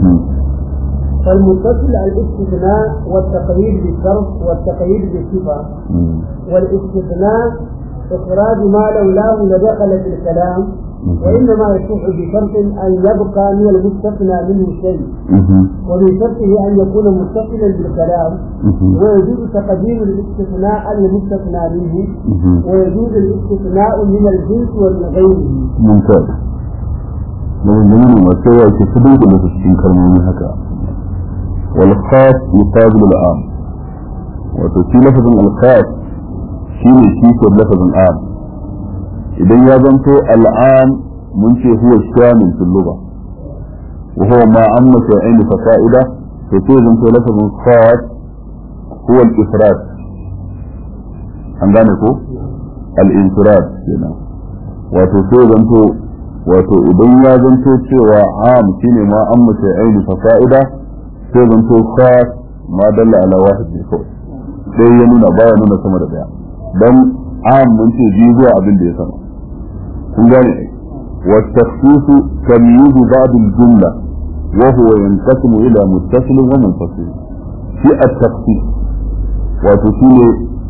فالمتصل الاستثناء والتقييد بالشرط والتقييد بالصفة والاستثناء إخراج ما لولاه لدخل في الكلام وإنما يصح بشرط أن يبقى من المستثنى منه شيء ومن شرطه أن يكون متصلا بالكلام ويجوز تقديم الاستثناء على المستثنى منه ويجوز الاستثناء من الجنس ومن غيره ممتاز من masu yawa ke su duka da cikin kalmomi haka wal khas yuqabilu al am wato shi lafazin al khas shine shi ko lafazin am idan ya zanto al am mun ce huwa shamil fil lugha wa huwa ma amma shay'in fa fa'ida to sai zanto lafazin khas huwa al ifrad an gane ko al infirad kenan wato sai zanto wato idan ya zanto cewa am shine ma an mace aini fa fa'ida sai zanto khas ma dalla ala wahid ne kawai sai ya nuna baya nuna sama da daya dan am mun ce biyu zuwa abin da ya sama kun gane ai wa takhsisu tamyiz ba'd al-jumla wa huwa yanqasimu ila muttasil wa munfasil shi at-takhsis wato shine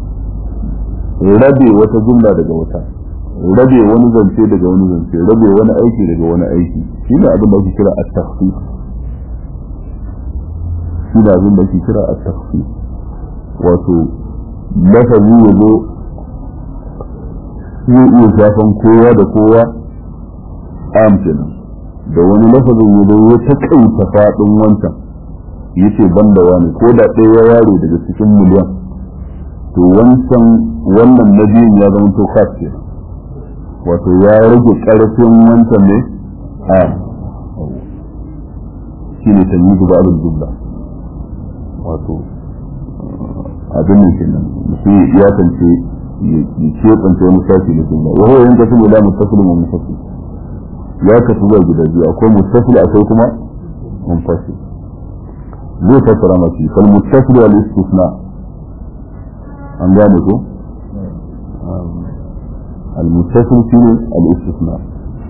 rabe wata jumla daga wata rabe wani zance daga wani zance rabe wani aiki daga wani aiki shi ne abin da ake kira a takhsis shi ne abin da ake kira a takhsis wato lafazi ya zo zai iya shafan kowa da kowa am kenan da wani lafazin ya zo ya taƙaita faɗin wancan yace ban da wani ko da ɗaya ya ware daga cikin miliyan to wancan wannan na biyun ya zama to khas kenan wato ya rage ƙarfin wancan ne a shi ne tanyi ba abin jumla wato abin ne kenan mutum ya kance ya keɓance wani sashi na jumla wa huwa yanka sun ila muttasilin wa mufasil ya kasu zuwa gida biyu akwai muttasil akwai kuma munfasil zai fassara masu kal muttasil wal istisna an gane ko المتصل فيه الاستثناء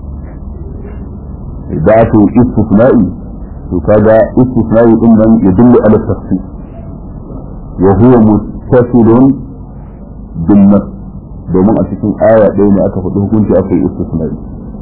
إذا أتوا استثنائي وكذا استثنائي إما يدل على التخصيص وهو متصل بالنص domin a cikin aya ɗaya ne aka faɗi hukunci aka yi istisnai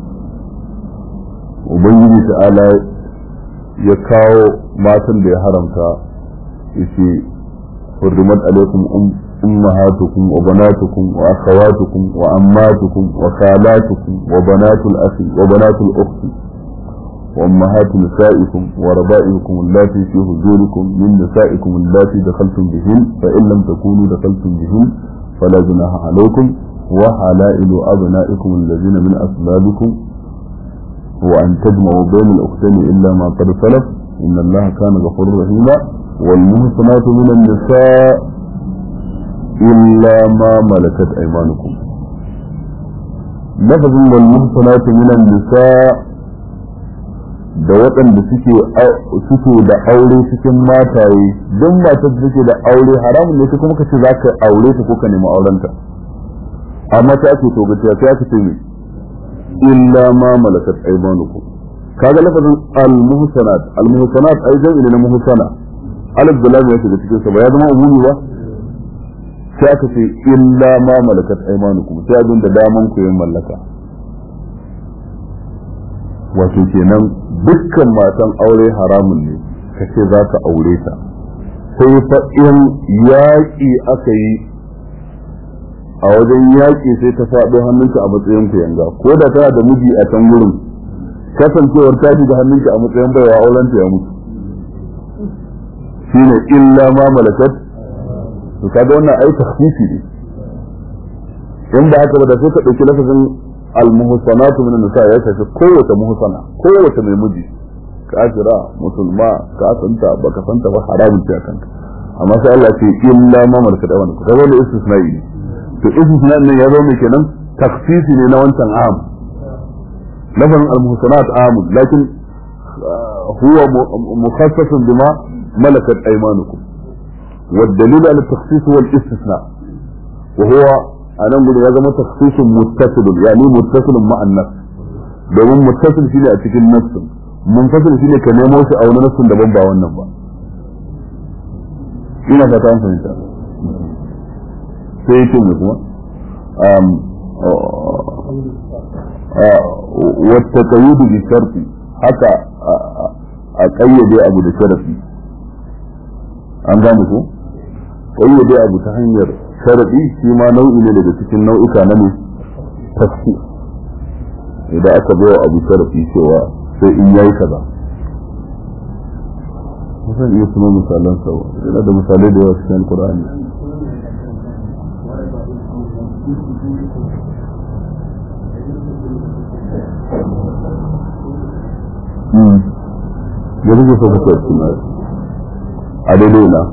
ubangiji ta'ala ya kawo matan da ya haramta yace hurrimat alaikum أمهاتكم وبناتكم وأخواتكم وأماتكم وخالاتكم وبنات الأخ وبنات الأخت وأمهات نسائكم وربائكم اللاتي في حجوركم من نسائكم اللاتي دخلتم بهن فإن لم تكونوا دخلتم بهن فلا جناح عليكم وحلائل أبنائكم الذين من أسبابكم وأن تجمعوا بين الأختين إلا ما قد سلف إن الله كان غفورا رحيما والمحصنات من النساء إلا ما ملكت أيمانكم لفظ والمحصنات من النساء da waɗanda suke suke da aure cikin mataye don matar da suke da aure haramun ne kuma ka ce za ka aure ta ko ka nemi aurenta amma ta ake to gaciya sai aka ce illa ma malakat aymanukum kaga lafazin al-muhsanat al-muhsanat ai jami'i na muhsana alif da lam ya shiga cikin sa ba ya zama umumi ba sai aka ce illa ma malakat aymanukum sai abin da daman ku yin mallaka wato kenan dukkan matan aure haramun ne ka ce za ka aure ta sai fa in yaƙi aka yi a wajen yaƙi sai ta faɗo hannunka a matsayin ku yanga ko da tana da miji a can wurin kasancewar ta da hannunka a matsayin baiwa auren ta ya mutu shine illa ma malakat to kaga wannan ai takhfifi ne in ba haka ba da sai ka dauki lafazin al-muhsanatu min nisa ya tafi kowace muhsana kowace mai miji kafira musulma ka santa baka santa ba haramun ce kanka amma sai Allah ce illa ma malakat awan ka ga wannan istisna'i ne to istisna'in nan ya zo ne kenan takhfifi ne na wancan am lafazin al-muhsanat am lakin huwa mukhassas bima malakat aymanukum والدليل على التخصيص هو الاستثناء وهو أنا أقول هذا تخصيص متصل يعني متصل مع النفس domin muttasil shine a cikin nafsin munfasil shine ka nemo shi a wani nafsin daban ba wannan ba ina fata an fahimta sai yake mu kuma wata kayyudu bi sharti haka a kayyade abu da sharafi an gane ko kayyade abu ta hanyar sharadi shi ma nau'i ne daga cikin nau'uka na ne tafsi idan aka bai wa abu sharadi cewa sai in yayi kaza zan iya tuno misalan sa yana da misalai da yawa cikin Qur'ani da rage so ka kai suna a daidai na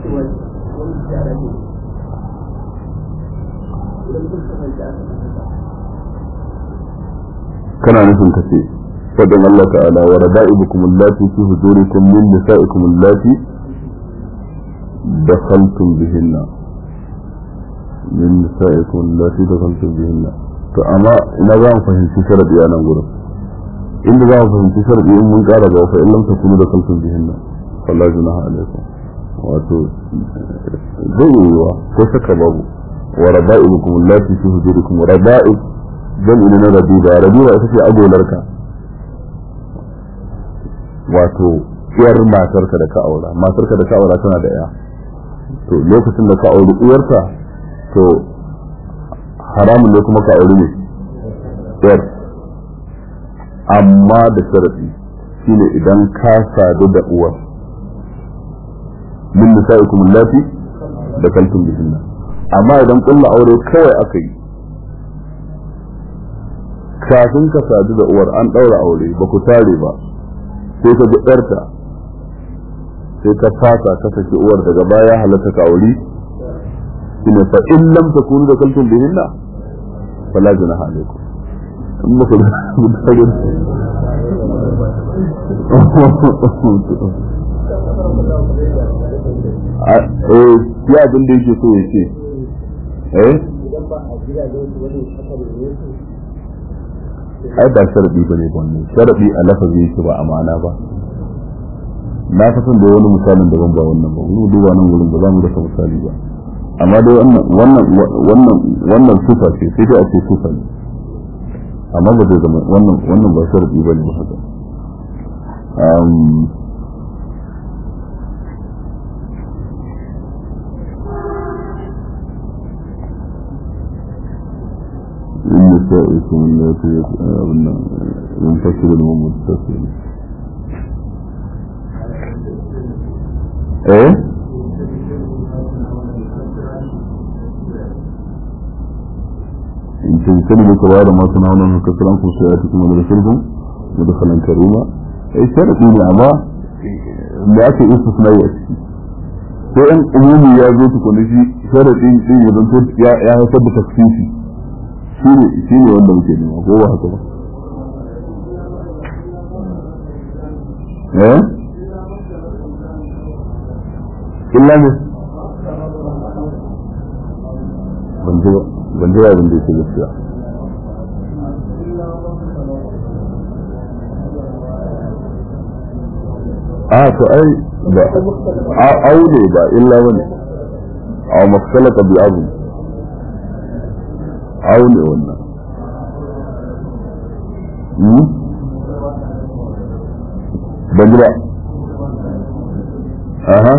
kana nufin ka ce fadin Allah ta'ala wa rada'ibukum allati fi hujurikum min nisa'ikum allati dakhaltum bihinna min nisa'ikum allati dakhaltum bihinna to amma ina za mu fahimci sharadi a nan gurin inda za mu fahimci sharadi in mun kara ga fa illam takunu dakhaltum bihinna fala junaha alaikum wato zai yiwuwa ko shakka babu wa rada'ibukum allati fi hujurikum rada'ib jam'i na rabiba rabiba ita ce agolarka wato uwar matarka da ka aura matarka da ka aura tana da ya to lokacin da ka auri uwarta to haramun ne kuma ka auri ne yar amma da sharadi shine idan ka sadu da uwar min nisa'ikum allati da kaltum bihinna amma idan kullu aure kawai aka yi kafin ka sadu da uwar an daura aure ba ku tare ba sai ka ɗarta sai ka fasa ka saki uwar daga baya halatta ka aure shine fa in lam takunu da kaltum bihinna fala junaha alaikum in ba ku eh ya abin da yake so ya ce eh ai ba sharadi ba ne wannan sharadi a lafazi yake ba a ma'ana ba na fi son da wani misalin daban ba wannan ba mu duba nan gurin ba za mu rasa misali ba amma dai wannan wannan wannan wannan sifa ce sai dai a ce sifa ne amma ba zai zama wannan wannan ba sharadi ba ne ba haka من نسائكم التي ينفصل المتصل ايه in تجتنبوا كبائر ما تنهون عنه كثيرا في سيئاتكم ودخلكم مدخلا كريما اي شرط ne amma da ake istisnai a ciki sai in umumi ya zo tukuni shi sharadin din ya zanto ya haifar da taksisi shi ne wanda muke nema ko ba haka ba eh illa ne ban ji ban ji abin da yake gaskiya a to ai ba aure ba illa wani a maksalaka bi abu aune wannan ban ji ba aha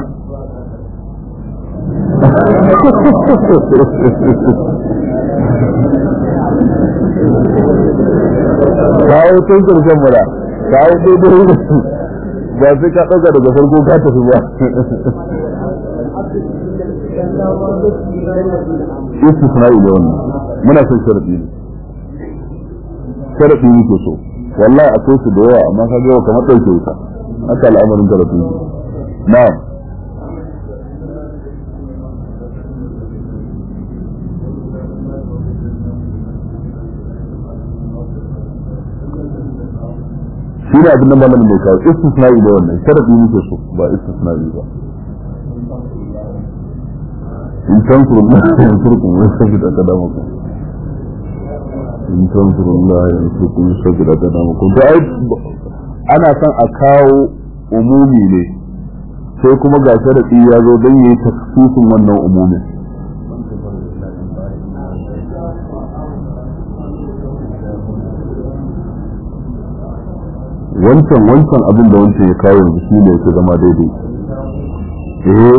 kawo tun karshen mura kawo daidai da su ba sai ka ɗauka daga farko ka tafi ba istisna'i da wannan muna son sharadi ne sharadi muke so wallahi akwai su da yawa amma ka ga kamar ɗauke wuta haka al'amarin karatu ne na'am shi ne abin da malamin mai kawo istisna'i da wannan sharadi muke so ba istisna'i ba in tankuru Allah ya yansurku wa yasabit aqdamakum in tankuru Allah ya yansurku wa yasabit aqdamakum to ai ana son a kawo umumi ne sai kuma ga sharadi ya zo don yayi taksisin wannan umumin wancan wancan abin da wancan ya kawo yanzu shi ne yake zama daidai eh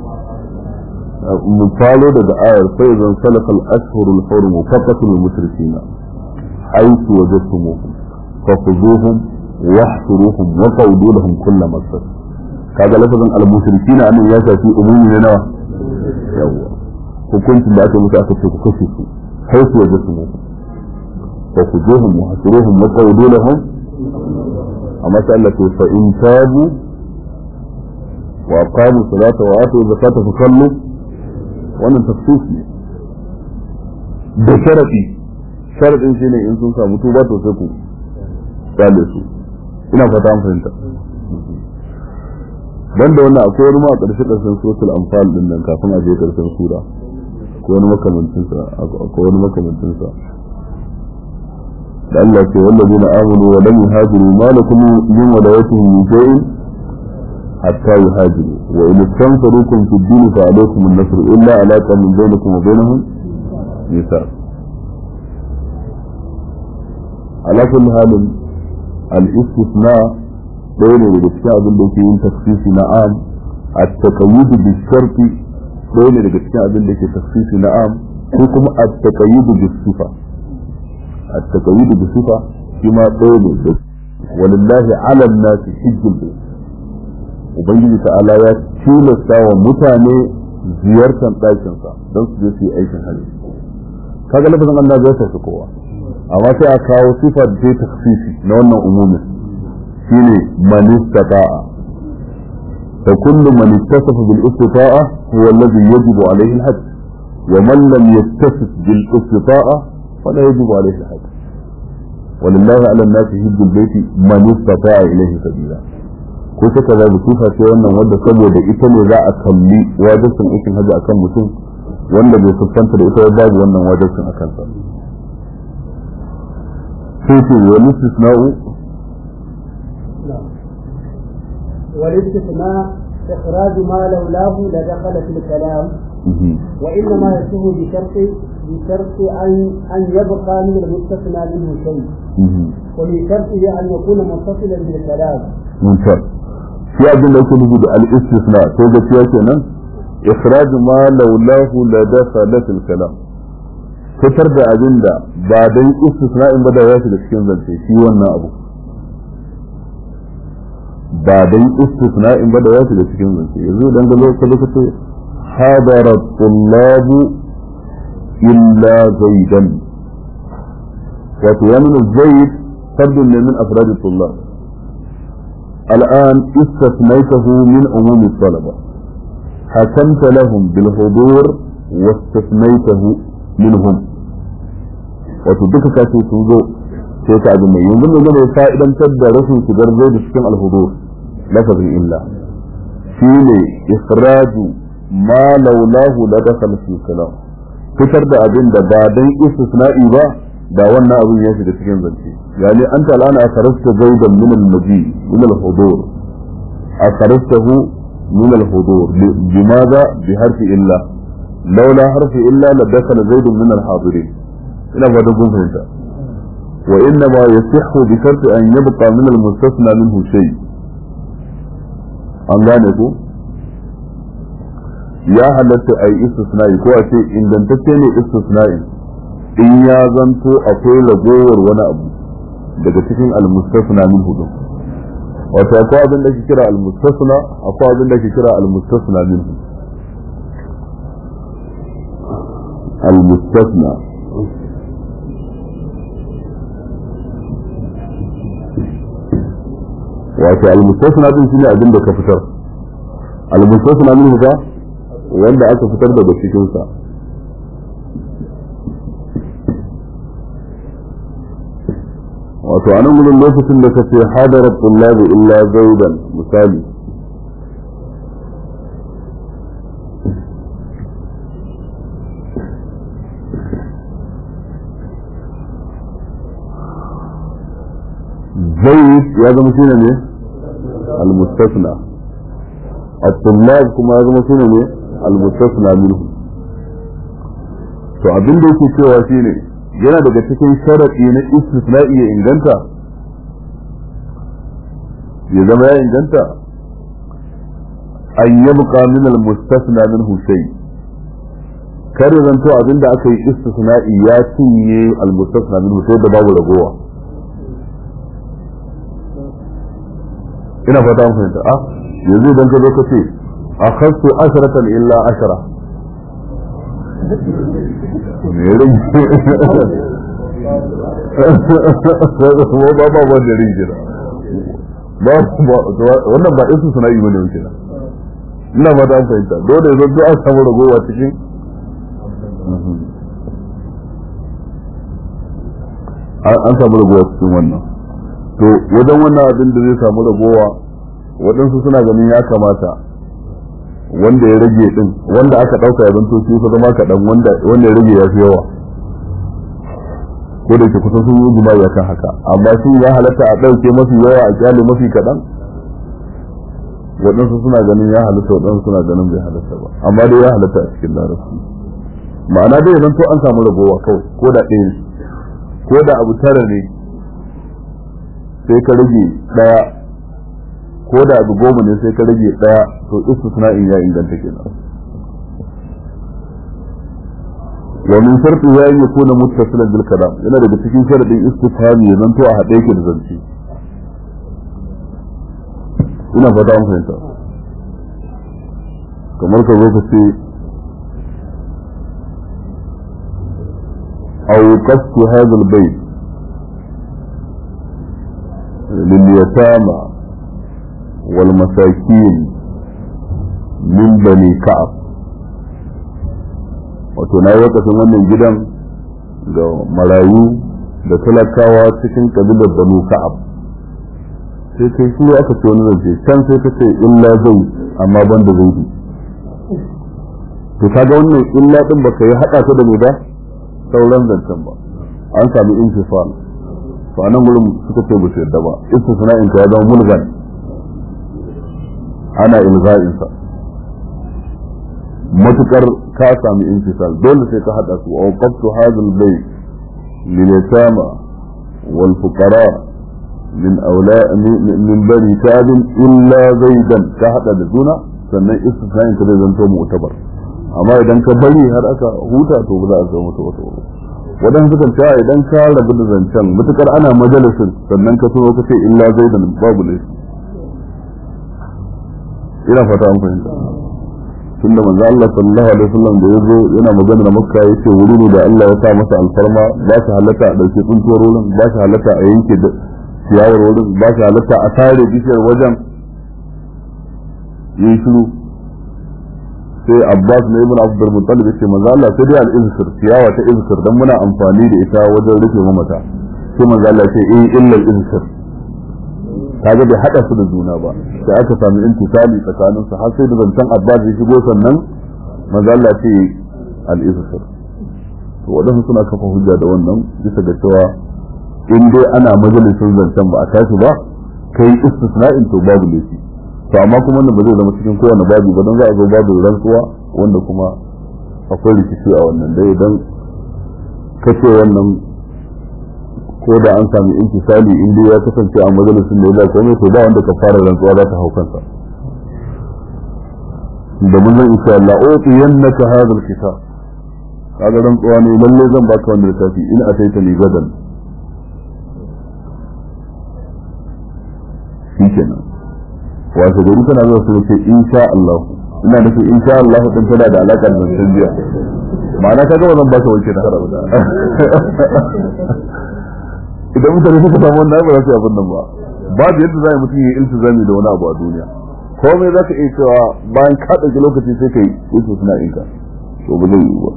mu falo daga ayar sai zan salakal ashhurul hurum faqatul mushrikina haythu wajadtumuhum fakhudhuhum wahsuruhum wa qawlu lahum kull masar kaga lafazin al mushrikina annan ya shafi umumi ne nawa yawa hukuncin da aka musu aka ce ku kashe su haythu wajadtumuhum fakhudhuhum wahsuruhum wa qawlu lahum amma sai Allah ce fa in tabu wa aqamu salata wa atu zakata fa sallu wannan tafsir ne da sharafi sharadin shine in sun samu tuba to sai ku tsale su ina fata an fahimta dan da wannan akwai wani ma a ƙarshe ƙarshen suratul anfal din nan kafin a je ƙarshen sura ko wani makamancin sa akwai wani makamancin sa da Allah ce wallazina amanu wa lam yuhajiru ma lakum min walayatihim min shay'in حتى يهاجروا وإن استنصروكم في الدين فعليكم النصر إلا علاقة من بينكم وبينهم ميثاق على كل حال الاستثناء بين الاستثناء بالتي yin تخصيص نعم التقييد بالشرط بين الاستثناء بالتي تخصيص نعم حكم التقييد بالصفة التقييد بالصفة فيما بين ولله على الناس حج البيت ubangiji ta'ala ya tilasta wa mutane ziyartar ɗakinsa don su je su yi aikin hajji kaga lafazin Allah zai tafi kowa amma sai a kawo sifa da ta taksisi na wannan umumin shine man istata'a fa kullu man ittasafa bil istita'a huwa alladhi yajibu alayhi al hajj wa man lam yattasif bil istita'a fala yajibu alayhi al hajj ولله على الناس حج البيت من استطاع اليه سبيلا ko suka zaɓi sifa ce wannan wanda saboda ita ne za a kalli wajibcin aikin hajji akan mutum wanda bai fuskanta da ita babu wannan wajibcin akan sa sai ce wani istisna'u والاستثناء إخراج ما لولاه لدخل في الكلام وإنما يكون بشرط بشرط أن أن يبقى من المستثنى منه شيء وبشرطه أن يكون متصلا بالكلام. ممتاز. shi abin da yake nufi da al-istisna sai da shi kenan ikhraj ma laulahu la dakhala fil kalam fitar da abin da ba dan istisna in ba da ya shiga cikin zance shi wannan abu ba dan istisna in ba da ya shiga cikin zance yanzu dan ga lokacin da kace hadara tullab illa zaidan wato ya nuna zaid fardun ne min afrad tullab الآن استثنيته من عموم الطلبة حكمت لهم بالحضور واستثنيته منهم وتدك كاتي سوزو sai ka abin mai yanzu mai zama fa'idantar da rashin shigar zai da cikin alhudur lafazin illa shi ne ikhraju ma laulahu la dakhala fi kalam fitar da abin da ba dan istisna'i ba da wannan abin ya shiga cikin zance yani an ta al'ana akharasta zaidan min al-maji min al-hudur akharstahu min al-hudur bimaza bi harfi illa laula harfi illa la dakhala zaidun min al-hadirin ina ba da wa inna ma yasihhu bi sharti an yabqa min al-mustasna minhu shay an gane ku ya halatta a yi istisna'i ko a ce ingantacce ne istisna'i in ya zanto akwai ragowar wani abu daga cikin almustasna min hudu wato akwai abin da ke kira almustasna akwai abin da ke kira almustasna min hudu almustasna wato almustasna din shine abin da ka fitar almustasna min hudu wanda aka fitar daga cikin sa wato anan gudun lokacin da ka ce hadara tullabi illa zaidan misali zaid ya zama shine ne al-mustasna at-tullab kuma ya zama shine ne al-mustasna minhu to abin da yake cewa shine yana daga cikin sharaɗi na istisna'i ya inganta ya zama ya inganta an yabqa min al-mustasna minhu shay kar ya zanto abinda aka yi istisna'i ya cinye al-mustasna minhu sai da babu ragowa ina fata mun fahimta a yanzu idan ka zo ka ce akhadtu asharatan illa ashara me rin ba ba ba da rin jira ba wannan ba isu suna yi bane wuce na ina ba ta fahimta dole ya zo an samu ragowa cikin an samu ragowa cikin wannan to wajen wannan abin da zai samu ragowa waɗansu suna ganin ya kamata wanda ya rage din wanda aka dauka ya zanto shi zama kaɗan wanda wanda ya rage ya fi yawa ko da ke kusa sun yi jima'i kan haka amma shi ya halatta a ɗauke mafi yawa a kyale mafi kaɗan waɗansu suna ganin ya halatta waɗansu suna ganin bai halatta ba amma dai ya halatta a cikin larabci ma'ana dai zanto an samu ragowa kawai ko da ɗaya ne ko da abu tara ne sai ka rage ɗaya ko da abu goma ne sai ka rage daya to istisna'in ya inganta kenan wa min sharti ya yi kuna muttasilan bil kalam yana daga cikin sharadin istifhami ya zanto a haɗe yake da zance ina fata an fahimta kamar ka zo ka ce أوقفت هذا البيت لليتامى والمساكين من بني كعب wato na yi wakafin wannan gidan ga marayu da talakawa cikin kabilar banu ka'ab sai kai shi aka ce wani zance can sai ka ce illa zai amma ban da zai to kaga wannan illa din baka yi hada ta da me ba sauran zancen ba an sami infisal to anan gurin suka ce ba su yadda ba istisna'in ka ya zama mulgan ana ilza'insa matukar ka sami infisal dole sai ka hada su wa waqaftu hadha al-bayt lil yatama wal fuqara min awla min bani tab illa zaidan ka hada da juna sannan istisna'in ka zai zanto mu'tabar amma idan ka bari har aka huta to ba za a zama mutu wata wadan suka ce idan ka rabu da zancen matukar ana majalisin sannan ka so ka ce illa zaidan babu laifi ina fata an fahimta tun da manzo Allah sallallahu alaihi wasallam da yazo yana magana da Makka yace wuri ne da Allah ya sa masa alfarma ba shi halatta a dauke tsuntuwar wurin ba shi halatta a yanke da ciyawar wurin ba shi halatta a tare bishiyar wajen yin shiru sai Abbas ne ibn Abdul Muttalib yace manzo Allah sai dai al-izkir ciyawa ta izkir dan muna amfani da ita wajen rufe mamata sai manzo Allah ce eh illa al-izkir kaga bai hada su da juna ba sai aka sami intisali tsakanin su har sai da zancen abbas ya shigo sannan manzo Allah ce al-izhar to wadansu suna kafa hujja da wannan bisa ga cewa in dai ana majalisin zancen ba a tashi ba kai istisna'in to babu laifi to amma kuma wannan ba zai zama cikin kowane babu ba don za a zo babu rantsuwa wanda kuma akwai rikici a wannan dai idan kace wannan ko da an sami intisali in dai ya kasance a majalisin da ya da komai to ba wanda ka fara rantsuwa za ta hau kansa da mun zan insha Allah utiyannaka hadha alkitab kaga rantsuwa ne lalle zan baka wannan littafi in ataita li gadan shikenan wato gari tana zuwa su ce insha Allah ina nufin insha Allah din tana da alaka da zancen jiya ma'ana kaga wannan ba ta wanke da haramu idan mutane suka samu wannan ba za su yi abin nan ba babu yadda za a yi mutum ya yi iltizami da wani abu a duniya komai za ka iya cewa bayan ka ɗauki lokaci sai ka yi wasu suna inka to ba zai yi ba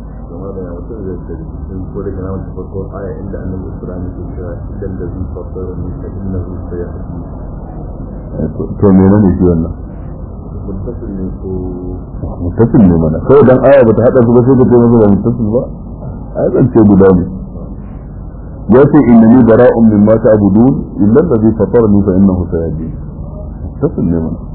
ko da kana wata farko aya inda annabi Ibrahim ke cewa idan da zai fassara ne fa innahu sayahdi to mene ne shi wannan muttasil ne ko mutasil ne mana kawai dan aya bata hada su ba sai ka ce masa ba mutasil ba ai zan ce guda ne ya ce innani bara'un mimma ta'budun illa alladhi fatarani fa innahu sayahdi mutasil ne mana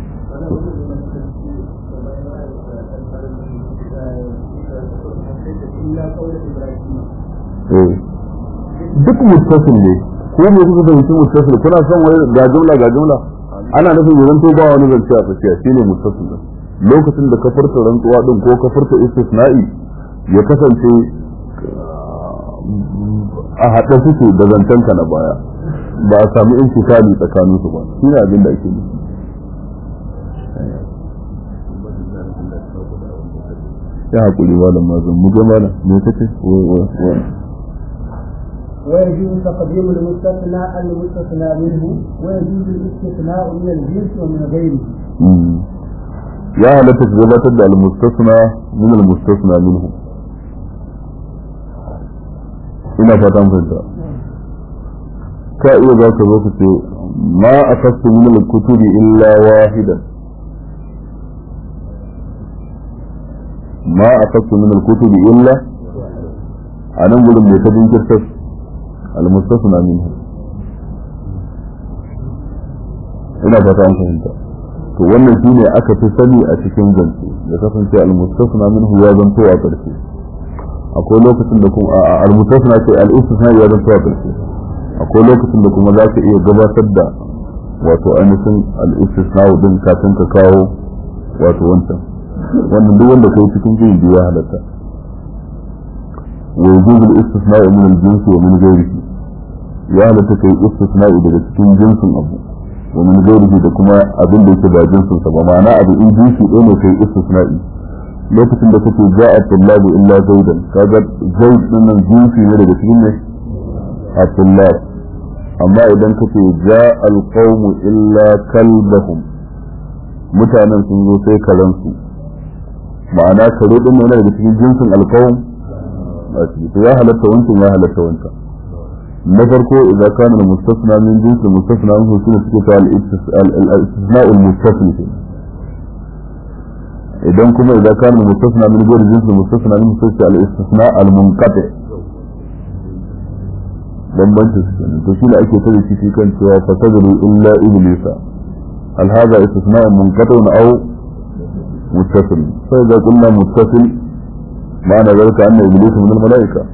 eh duk mutasil ne ko me kuka fahimci mutasil kuna son wani ga jumla ga jumla ana nufin yanzu to ba wani zance a tsakiya shine mutasil din lokacin da ka furta rantsuwa din ko ka furta istisna'i ya kasance a haɗe suke da zancenka na baya ba a sami intikali tsakanin su ba shine abin da ake nufi ya haƙuri malam mazan mu ga malam me kace ويجوز تقديم المستثنى المستثنى منه ويجوز الاستثناء من الجنس ومن غيره ya halatta ka gabatar da almustasna min almustasna minhu ina fatan fahimta ka iya za ka zo ka ce ma akastu min alkutubi illa wahidan ma akastu min alkutubi illa a nan gudun mai ta jinkirtar almustasna minhu ina fatan fahimta to wannan shine aka fi sani a cikin zance da kasance al-mustasna minhu ya zanto a ƙarshe akwai lokacin da kuma al-mustasna ce al-istisna ya zanto a ƙarshe akwai lokacin da kuma za ka iya gabatar da wato ainihin al-istisna din kafin ka kawo wato wancan wannan duk wanda kai cikin jin ya halatta wa yujuzu al-istisna min al-jinsi wa min ghayrihi ya halatta kai istisna daga cikin jinsin abu ومن غيره da kuma abin da yake ba jinsin sa ba ma'ana abu in jinsi ɗaya ne kai istisna'i lokacin da kake ja'a tullabu illa zaidan kaga zaid din nan jinsi ne daga cikin ne a tullab amma idan kace ja'a alqawmu illa kalbahum mutanen sun zo sai karansu ma'ana kare din ne daga cikin jinsin alqawm to ya halatta wancan ya halatta wancan na farko idan kana da mustasna min jinsi mustasna min hukuma suke ta al-istisna al-mustasil idan kuma idan kana da mustasna min ghairi jinsi mustasna min suke al-istisna al-munqati bambanci su ne to shi ne ake tare shi kan cewa fasadalu illa iblisa hal hadha istisna munqati aw muttasil fa idza qulna muttasil ma'ana zalika anna iblisa min al-malaika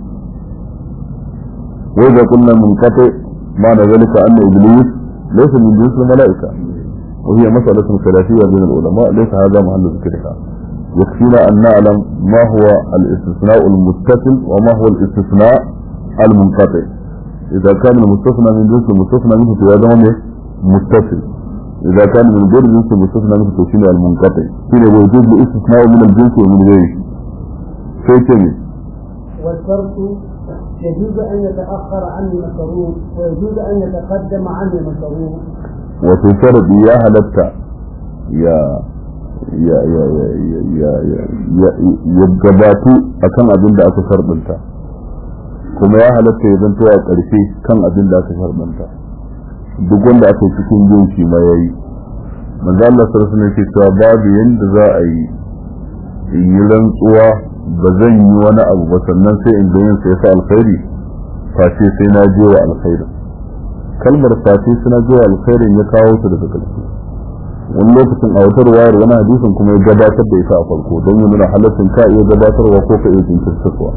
وإذا قلنا منقطع معنى ذلك أن إبليس ليس من جنس الملائكة وهي مسألة خلافية بين العلماء ليس هذا محل ذكرها يكفينا أن نعلم ما هو الاستثناء المتصل وما هو الاستثناء المنقطع إذا كان المستثنى من جنس المستثنى منه فهذا متصل إذا كان من غير جنس المستثنى منه فهو المنقطع حين وجود الاستثناء من الجنس ومن غيره فيتمي والشرط يجوز أن يتأخر عن المكروه ويجوز أن يتقدم عن المكروه وفي شرط يا هلتا يا ya ya ya ya ya ya ya gabatu akan abin da aka sharbanta kuma ya halatta ya zanto a ƙarshe kan abin da aka sharbanta duk wanda aka yi cikin yin shi ma yayi manzo Allah sallallahu alaihi wasallam cewa babu yanda za a yi in yi rantsuwa ba zan yi wani abu ba sannan sai in ga yin sai sa alkhairi face sai na je wa alkhairi kalmar face sai na je wa alkhairin ya kawo ta daga ƙarshe wani lokacin a wata ruwayar wani hadisin kuma ya gabatar da ita a farko don yi nuna halaccin ka iya gabatarwa ko ka iya jinkirtarwa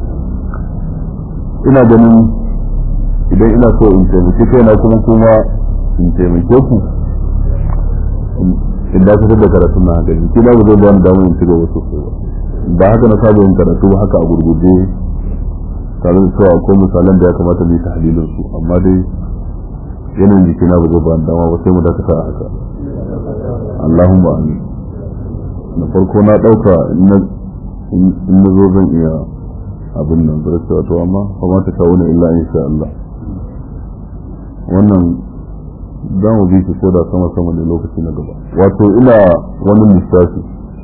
ina ganin idan ina so in taimaki kaina kuma kuma in taimake ku in da fitar da karatu na haka shi ba zai ba ni damar in ci gaba sosai ba ba haka na saba yin karatu ba haka a gurgurde tare da cewa akwai misalan da ya kamata mu yi tahlilin su amma dai yanayin jikina ba zai ba ni dama ba sai mu dakata a haka Allahumma amin na farko na dauka in na zo zan iya abin nan da cewa to amma fa ma ta kawo ne illa insha Allah wannan za mu bi shi ko da sama sama ne lokaci na gaba wato ina wani lissafi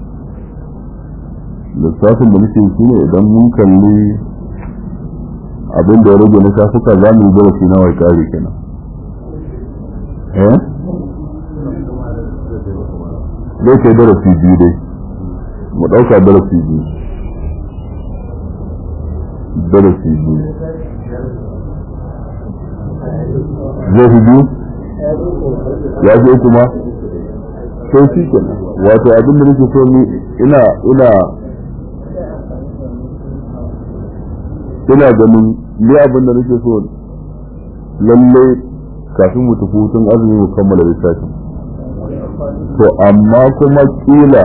lissafin da nake shi ne idan mun kalli abin da ya rage na shafuka za mu yi darasi na wai kare kenan eh zai kai darasi biyu dai mu ɗauka darasi biyu darasi biyu zai fi biyu ya fi kuma sai shi kenan wato abin da nake so ni ina ina ina ganin ni abin da nake so lalle kafin mu tafi hutun azumi mu kammala littafin to amma kuma kila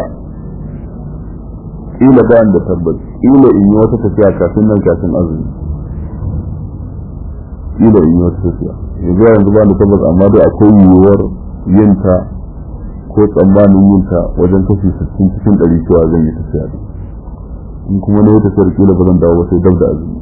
kila ba da tabbas kila in yi wata tafiya kafin nan kafin azumi kila in yi wata tafiya yanzu yanzu ba da tabbas amma dai akwai yiwuwar yinta ko tsammanin yinta wajen kashi 60 cikin 100 cewa zan yi tafiya da in kuma na yi tafiyar kila ba zan dawo ba sai dab da azumi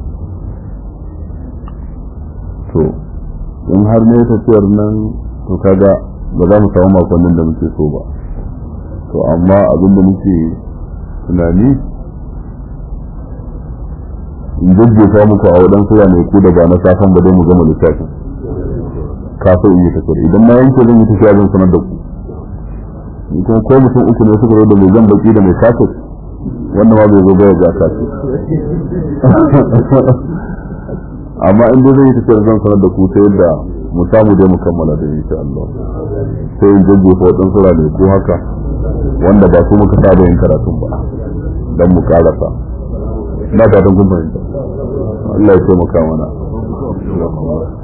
to in har na yi tafiyar nan to kaga ba za mu samu makonnin da muke so ba to amma abin da muke tunani in jajjefa muku a waɗansu ku da ba na safan ba dai mu gama littafin kafin in yi tafiyar idan na yanke zan yi tafiya zan sanar da ku in kuma ko mutum uku ne suka zo da mai zan baki da mai kafin wannan ma bai zo ba ya ga kafin amma in dai zan yi tafiyar zan sanar da ku ta yadda mu samu dai mu kammala da insha Allah sai in jajjefa waɗansu ne ko haka wanda ba su muka saba yin karatun ba dan mu karasa na fatan kun fahimta Allah ya taimaka mana